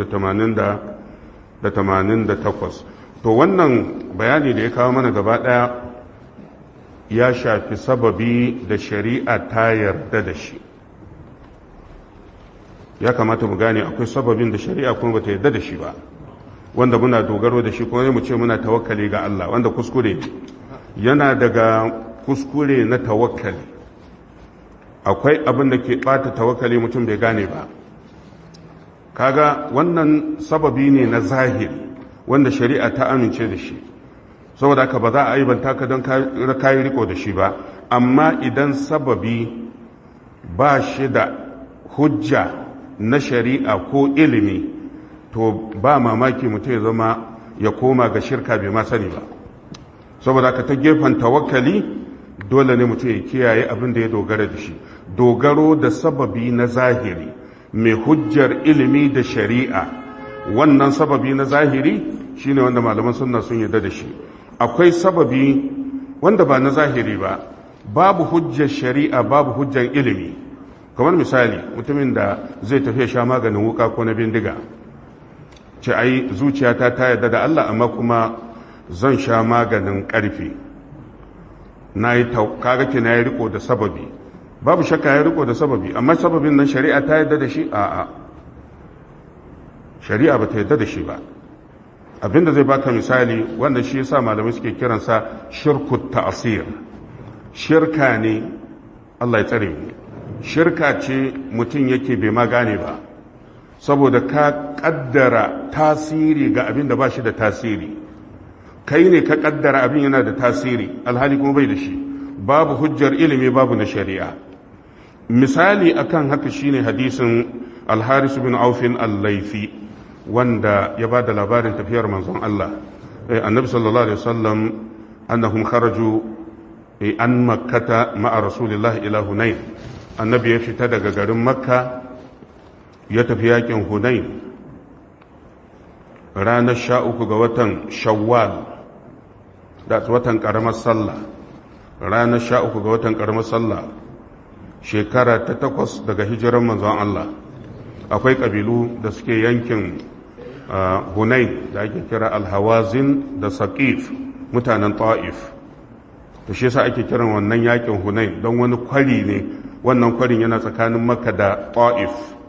388 to wannan bayani da ya kawo mana gaba daya ya shafi sababi da shari'a ta yarda da shi ya kamata mu gane akwai sababin da shari'a kuma bata yarda da shi ba wanda muna dogaro da shi kuma mu ce muna tawakkali ga Allah wanda kuskure yana daga kuskure na tawakkali akwai abin da ke bata tawakkali mutum bai gane ba kaga wannan sababi ne na zahiri wanda shari'a ta amince da shi saboda haka ba za a aibanta ka don kayi riko da shi ba amma idan sababi ba shi da hujja na shari'a ko ilimi to ba mamaki mutum ya zama ya koma ga shirka bai ma sani ba saboda ka ta gefen tawakkali dole ne mutum ya kiyaye abin da ya dogara da shi dogaro da sababi na zahiri mai hujjar ilimi da shari'a wannan sababi na zahiri shine wanda malaman sunna sun yarda da shi akwai sababi wanda ba na zahiri ba babu hujjar shari'a babu hujjar ilimi kamar misali mutumin da zai tafi sha maganin wuka ko na bindiga ce ai zuciyata ta yarda da Allah amma kuma zan sha maganin ƙarfi na yi kaga ke na yi riko da sababi babu shakka ya riko da sababi amma sababin nan shari'a ta yarda da shi a'a shari'a ba ta yarda da shi ba abinda zai baka misali wanda shi yasa malamai suke kiransa shirku ta'asir shirka ne Allah ya tsare mu shirka ce mutum yake bai ma gane ba saboda ka kaddara tasiri ga abin da ba shi da tasiri kai ne ka kaddara abin yana da tasiri alhali kuma bai da shi babu hujjar ilimi babu na shari'a misali akan haka shine hadisin alharis bin aufin al-laifi wanda ya ba da labarin tafiyar manzon Allah annabi sallallahu alaihi wasallam annahum kharaju an makkata ma'a rasulillahi ila hunain annabi ya fita daga garin makka ya tafi yakin hunain ranar sha uku ga watan shawwal da watan karamar sallah ranar sha uku ga watan karamar sallah shekara ta takwas daga hijiran manzon Allah akwai ƙabilu da suke yankin hunain da ake kira alhawazin da saƙif mutanen ta'if to shi yasa ake kiran wannan yakin hunain don wani kwari ne wannan kwarin yana tsakanin makka da ta'if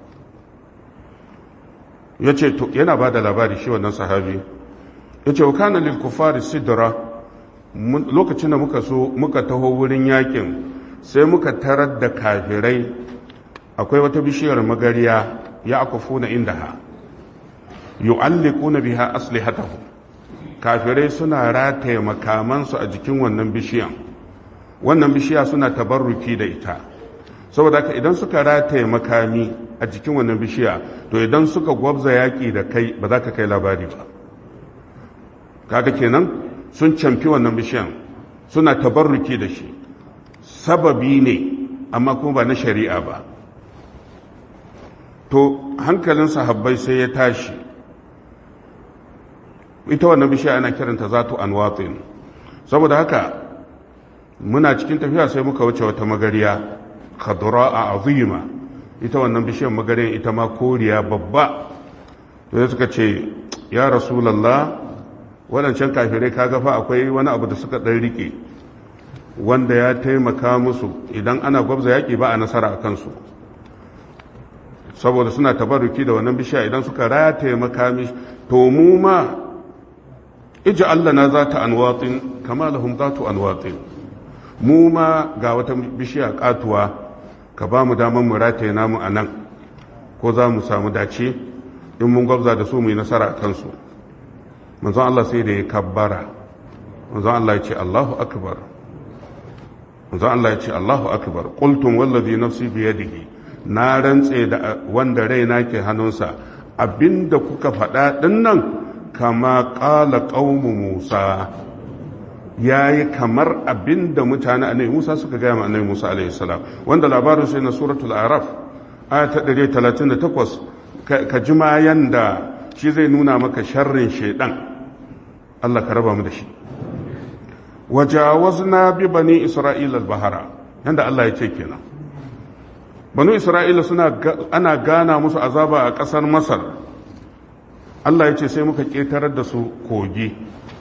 ya ce yana ba da labari shi wannan sahabi ya ce wakana lil kufari sidra lokacin da muka so muka taho wurin yakin sai muka tarar da kafirai akwai wata bishiyar magariya ya akufuna indaha yu'alliquna biha aslihatahum kafirai suna rataye makamansu a jikin wannan bishiyan wannan bishiya suna tabarruki da ita saboda haka idan suka rataye makami a jikin wannan bishiya to idan suka gwabza yaƙi da kai ba za ka kai labari ba kaga kenan sun camfi wannan bishiyan suna tabarruki da shi sababi ne amma kuma ba na shari'a ba to hankalin sahabbai sai ya tashi ita wannan bishiya ana kiranta zatu anwatin saboda haka muna cikin tafiya sai muka wuce wata magariya khadra a azima ita wannan bishiyar magariyan ita ma koriya babba to sai suka ce ya rasulullah waɗancan kafirai kaga fa akwai wani abu da suka ɗan rike wanda ya taimaka musu idan ana gwabza yaƙi ba a nasara a kansu saboda suna tabarruki da wannan bishiya idan suka rataye makami to mu ma iji Allah na za ta anwatin kama lahum za ta anwatin mu ma ga wata bishiya katuwa ka ba mu damar mu rataye namu a nan ko za mu samu dace in mun gwabza da su mu yi nasara a kansu manzon Allah sai da ya kabbara manzon Allah ya ce Allahu akbar manzon Allah ya ce Allahu akbar qultum wallazi nafsi biyadihi na rantse da wanda raina ke hannunsa abinda kuka faɗa dinnan kama ƙala ƙaumu Musa ya yi kamar abinda mutane annabi Musa suka gaya ma annabi Musa alaihi salam wanda labarin sai na suratul araf aya ta 138 ka ji ma yanda shi zai nuna maka sharrin shaidan Allah ka raba mu da shi wajawazna bi bani isra'ila al-bahara yanda Allah ya ce kenan banu isra'ila suna ana gana musu azaba a ƙasar masar Allah ya ce sai muka ƙetarar da su kogi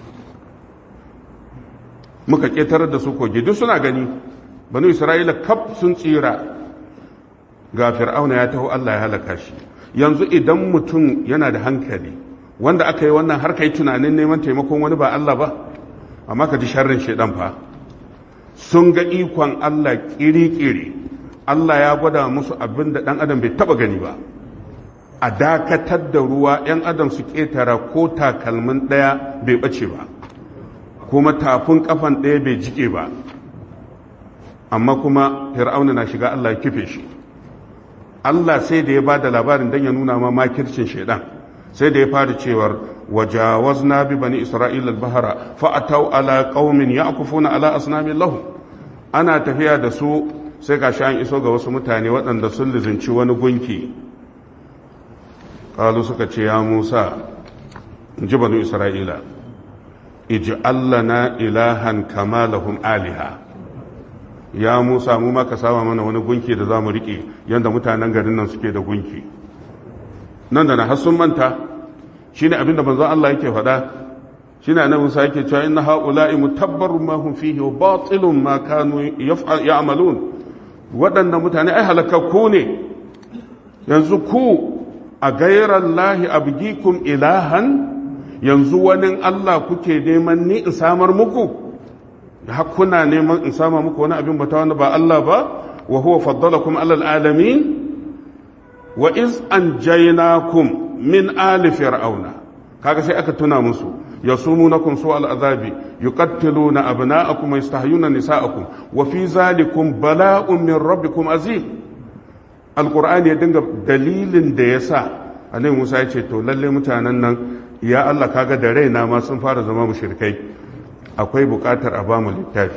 muka ƙetarar da su kogi duk suna gani banu isra'ila kaf sun tsira ga fir'auna ya taho Allah ya halaka shi yanzu idan mutum yana da hankali wanda aka yi wannan har kai tunanin neman taimakon wani ba Allah ba amma ka ji sharrin shaidan fa sun ga ikon Allah kiri-kiri Allah ya gwada musu abin da ɗan adam bai taba gani ba a dakatar da ruwa 'yan adam su ƙetara ko takalmin ɗaya bai ɓace ba kuma tafin ƙafan ɗaya bai jike ba amma kuma fir'auna na shiga Allah ya kife shi Allah sai da ya ba da labarin don ya nuna ma makircin shaidan sai da ya fara cewar wajawazna bi bani isra'ila al-bahara fa ataw ala qaumin ya'kufuna ala asnamin lahum ana tafiya da su sai ga an iso ga wasu mutane waɗanda sun lizinci wani gunki qalu suka ce ya Musa ji bani isra'ila ij'al lana ilahan kama lahum aliha ya Musa mu ma ka sama mana wani gunki da zamu rike yanda mutanen garin nan suke da gunki nan da na har sun manta shine abin da manzon Allah yake faɗa shine annabi Musa yake cewa inna haula'i mutabbarun ma hum fihi wa batilun ma kanu ya'malun waɗannan mutane ai halakakku ne yanzu ku a gairar lahi abgikum ilahan yanzu wani Allah kuke neman ni in samar muku hakuna neman in sama muku wani abin bata wani ba Allah ba wa huwa faddalakum alal alamin wa iz anjaynakum min ali fir'auna kaga sai aka tuna musu yasumunakum su al'azabi yuqattiluna abna'akum wa yastahyuna nisa'akum wa fi zalikum bala'un min rabbikum azim alqur'ani ya dinga dalilin da yasa annabi Musa ya ce to lalle mutanen nan ya Allah kaga da raina ma sun fara zama mushrikai akwai bukatar a ba mu littafi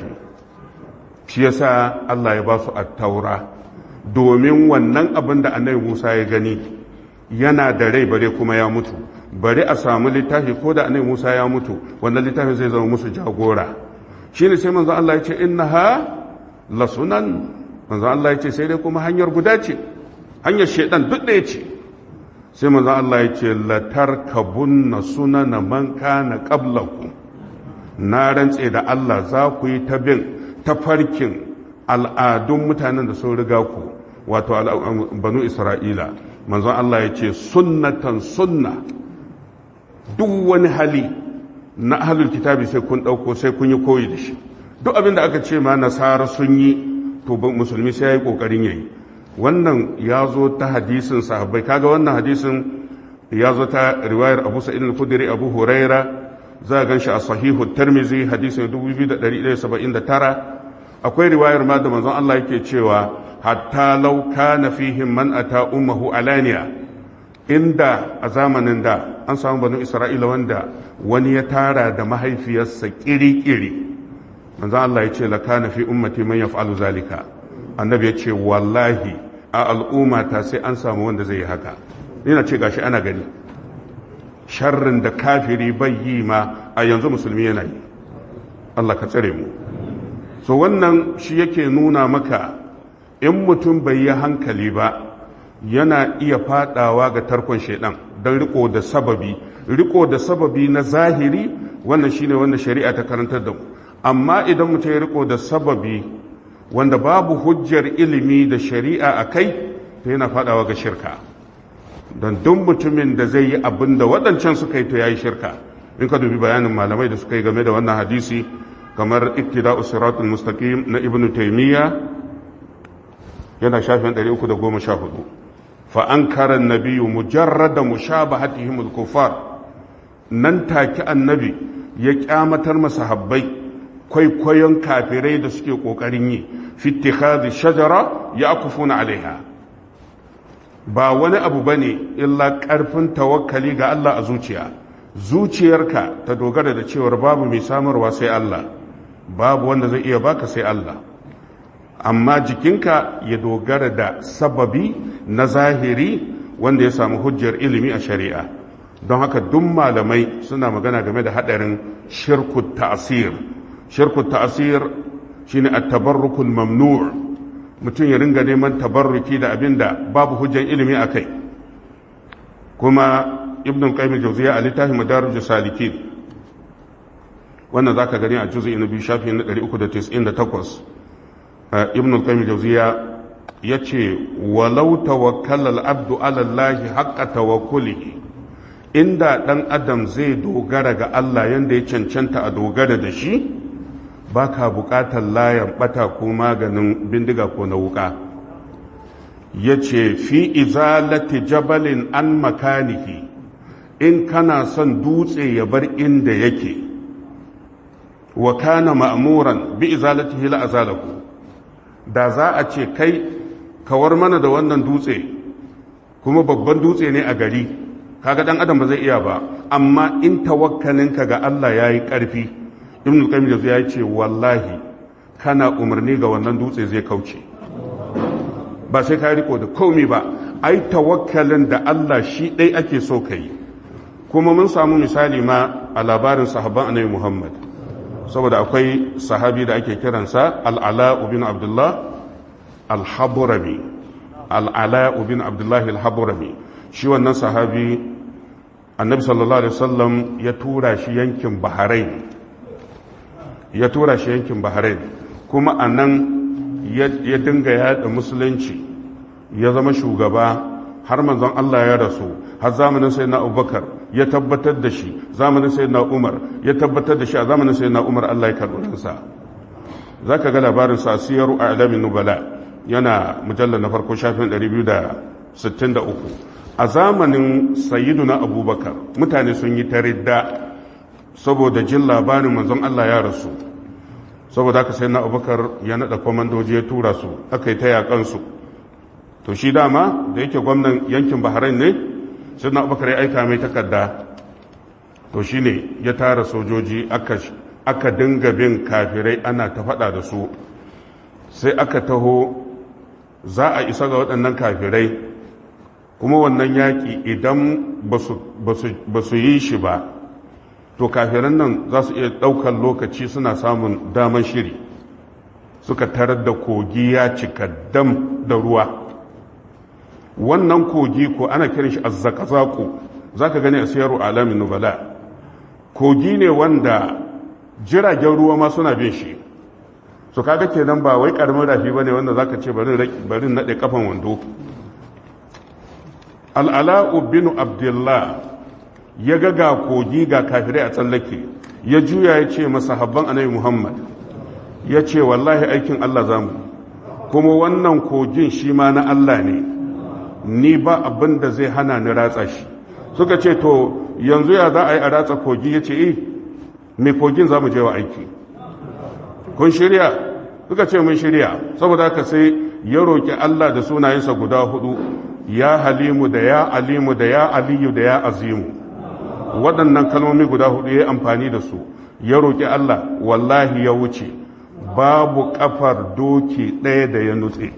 shi yasa Allah ya ba su at-taura domin wannan abin da annabi Musa ya gani yana da rai bare kuma ya mutu bari a samu littafi ko da annabi Musa ya mutu wannan littafin zai zama musu jagora shine sai manzo Allah ya ce innaha lasunan manzo Allah ya ce sai dai kuma hanyar guda ce hanyar shedan duk ɗaya ce sai manzo Allah ya ce latarkabunna sunana man kana qablakum na rantse da Allah za ku yi ta bin tafarkin al'adun mutanen da sun riga ku wato banu Isra'ila manzon Allah ya ce sunnatan sunna duk wani hali na ahlul kitabi sai kun ɗauko sai kun yi koyi da shi duk abin da aka ce ma nasara sun yi to musulmi sai ya yi ƙoƙarin yayi wannan ya zo ta hadisin sahabbai kaga wannan hadisin ya zo ta riwayar abu sa'id al-khudri abu huraira za a gan shi a sahihu tirmizi hadisin 2179 akwai riwayar ma da manzon Allah yake cewa hatta law kana fihim man ata ummuhu alaniya inda a zamanin da an samu banu isra'ila wanda wani ya tara da mahaifiyarsa kiri-kiri manzon Allah ya ce la kana fi ummati man yaf'alu zalika annabi ya ce wallahi a al'ummata sai an samu wanda zai yi haka ina ce gashi ana gani sharrin da kafiri bai yi ma a yanzu musulmi yana yi Allah ka tsare mu so wannan shi yake nuna maka in mutum bai yi hankali ba yana iya fadawa ga tarkon shaidan don riko da sababi riko da sababi na zahiri wannan shine wanda shari'a ta karantar da mu amma idan mutum ya riko da sababi wanda babu hujjar ilimi da shari'a a kai to yana fadawa ga shirka don duk mutumin da zai yi abin da waɗancan suka yi to ya yi shirka in ka dubi bayanin malamai da suka yi game da wannan hadisi kamar iktida'u siratul mustaqim na ibn taymiya yana shafin 314 fa ankara an-nabiyyu mujarrada mushabahatihim al-kuffar nan take annabi ya kyamatar masahabbai kwaikwayon kafirai da suke kokarin yi fi ittikhadhi shajara yaqufuna alaiha ba wani abu bane illa karfin tawakkali ga Allah a zuciya zuciyarka ta dogara da cewar babu mai samarwa sai Allah babu wanda zai iya baka sai Allah amma jikinka ya dogara da sababi na zahiri wanda ya samu hujjar ilimi a shari'a don haka duk malamai suna magana game da hadarin shirku ta'asir shirku ta'asir shine at-tabarrukul mamnu' mutum ya ringa neman tabarruki da abinda babu hujjar ilimi akai kuma ibn qayyim al-jawziyya a littafin madarijus salikin wannan zaka gani a juz'i na biyu shafi na 398 ibn al-qayyim al-jawziyya yace walau tawakkala al-abdu ala Allah haqqa tawakkulihi inda dan adam zai dogara ga Allah yanda ya cancanta a dogara da shi baka bukatar layan bata ko maganin bindiga ko na wuka yace fi izalati jabalin an makanihi in kana son dutse ya bar inda yake wa kana ma'muran bi izalatihi la azalahu da za a ce kai kawar mana da wannan dutse kuma babban dutse ne a gari kaga dan adam ba zai iya ba amma in tawakkalinka ga Allah yayi karfi ibn qayyim da ya ce wallahi kana umarni ga wannan dutse zai kauce ba sai ka riko da komai ba ai tawakkalin da Allah shi dai ake so kai kuma mun samu misali ma a labarin sahabban annabi Muhammad saboda akwai sahabi da ake kiransa al-ala ibn abdullah al-habrami al-ala ibn abdullah al-habrami shi wannan sahabi annabi sallallahu alaihi wasallam ya tura shi yankin bahrain ya tura shi yankin bahrain kuma a nan ya dinga yada musulunci ya zama shugaba har manzon Allah ya rasu har zamanin sai na abubakar ya tabbatar da shi zamanin sai na umar ya tabbatar da shi a zamanin sai na umar Allah ya karɓi ransa za ka ga labarin sa siyaru a alamin nubala yana mujallar na farko shafin 263 a zamanin sayyiduna abubakar mutane sun yi ta ridda saboda jin labarin manzon Allah ya rasu saboda haka sai na abubakar ya naɗa kwamandoji ya tura su aka yi ta yaƙansu to shi dama da yake gwamnan yankin bahrain ne sai na abubakar ya aika mai takarda to shi ne ya tara sojoji aka dinga bin kafirai ana ta faɗa da su sai aka taho za a isa ga waɗannan kafirai kuma wannan yaƙi idan ba su yi shi ba to kafiran nan za su iya ɗaukar lokaci suna samun daman shiri suka tarar da kogi ya cika dam da ruwa wannan kogi ko ana kiran shi azzakazaku za ka gani a siyarwa alamin nubala kogi ne wanda jiragen ruwa ma suna bin shi su kaga kenan ba wai karamin rafi ba ne wanda za ka ce bari naɗe kafan wando al'ala'u bin abdullah ya ga ga kogi ga kafirai a tsallake ya juya ya ce masa habban annabi muhammad ya ce wallahi aikin allah zamu kuma wannan kogin shi ma na allah ne ni ba abin da zai hana ni ratsa shi suka ce to yanzu ya za a yi a ratsa kogi ya ce eh mai kogin za mu je wa aiki kun shirya suka ce mun shirya saboda haka sai ya roƙi allah da sunayensa guda hudu ya halimu da ya alimu da ya aliyu da ya azimu waɗannan kalmomi guda hudu ya amfani da su ya roƙi Allah wallahi ya wuce babu ƙafar doki ɗaya da ya nutse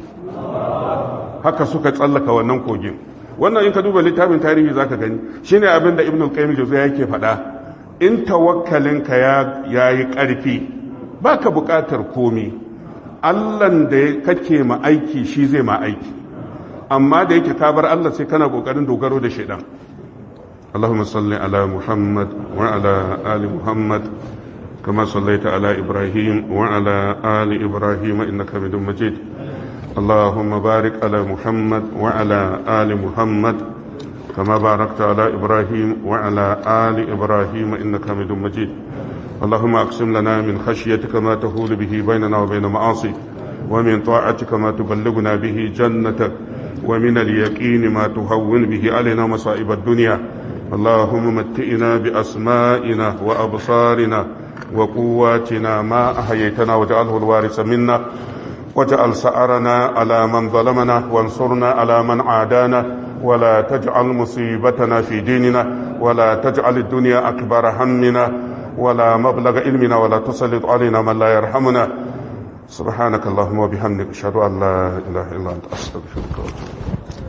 haka suka tsallaka wannan kogin wannan in ka duba littafin tarihi zaka gani shine abin da ibnu qayyim jawziya yake faɗa in tawakkalinka ya yi ƙarfi baka buƙatar komi Allahn da kake ma aiki shi zai ma aiki amma da yake ka bar Allah sai kana ƙoƙarin dogaro da shaidan اللهم صل على محمد وعلى آل محمد كما صليت على إبراهيم وعلى آل إبراهيم إنك حميد مجيد اللهم بارك على محمد وعلى آل محمد كما باركت على إبراهيم وعلى آل إبراهيم إنك حميد مجيد اللهم أقسم لنا من خشيتك ما تهول به بيننا وبين معاصيك ومن طاعتك ما تبلغنا به جنتك ومن اليقين ما تهون به علينا مصائب الدنيا اللهم متئنا بأسمائنا وأبصارنا وقواتنا ما أحييتنا واجعله الوارث منا واجعل سأرنا على من ظلمنا وانصرنا على من عادانا ولا تجعل مصيبتنا في ديننا ولا تجعل الدنيا أكبر همنا ولا مبلغ علمنا ولا تسلط علينا من لا يرحمنا سبحانك اللهم وبحمدك أشهد أن لا إله إلا أنت أستغفرك وأتوب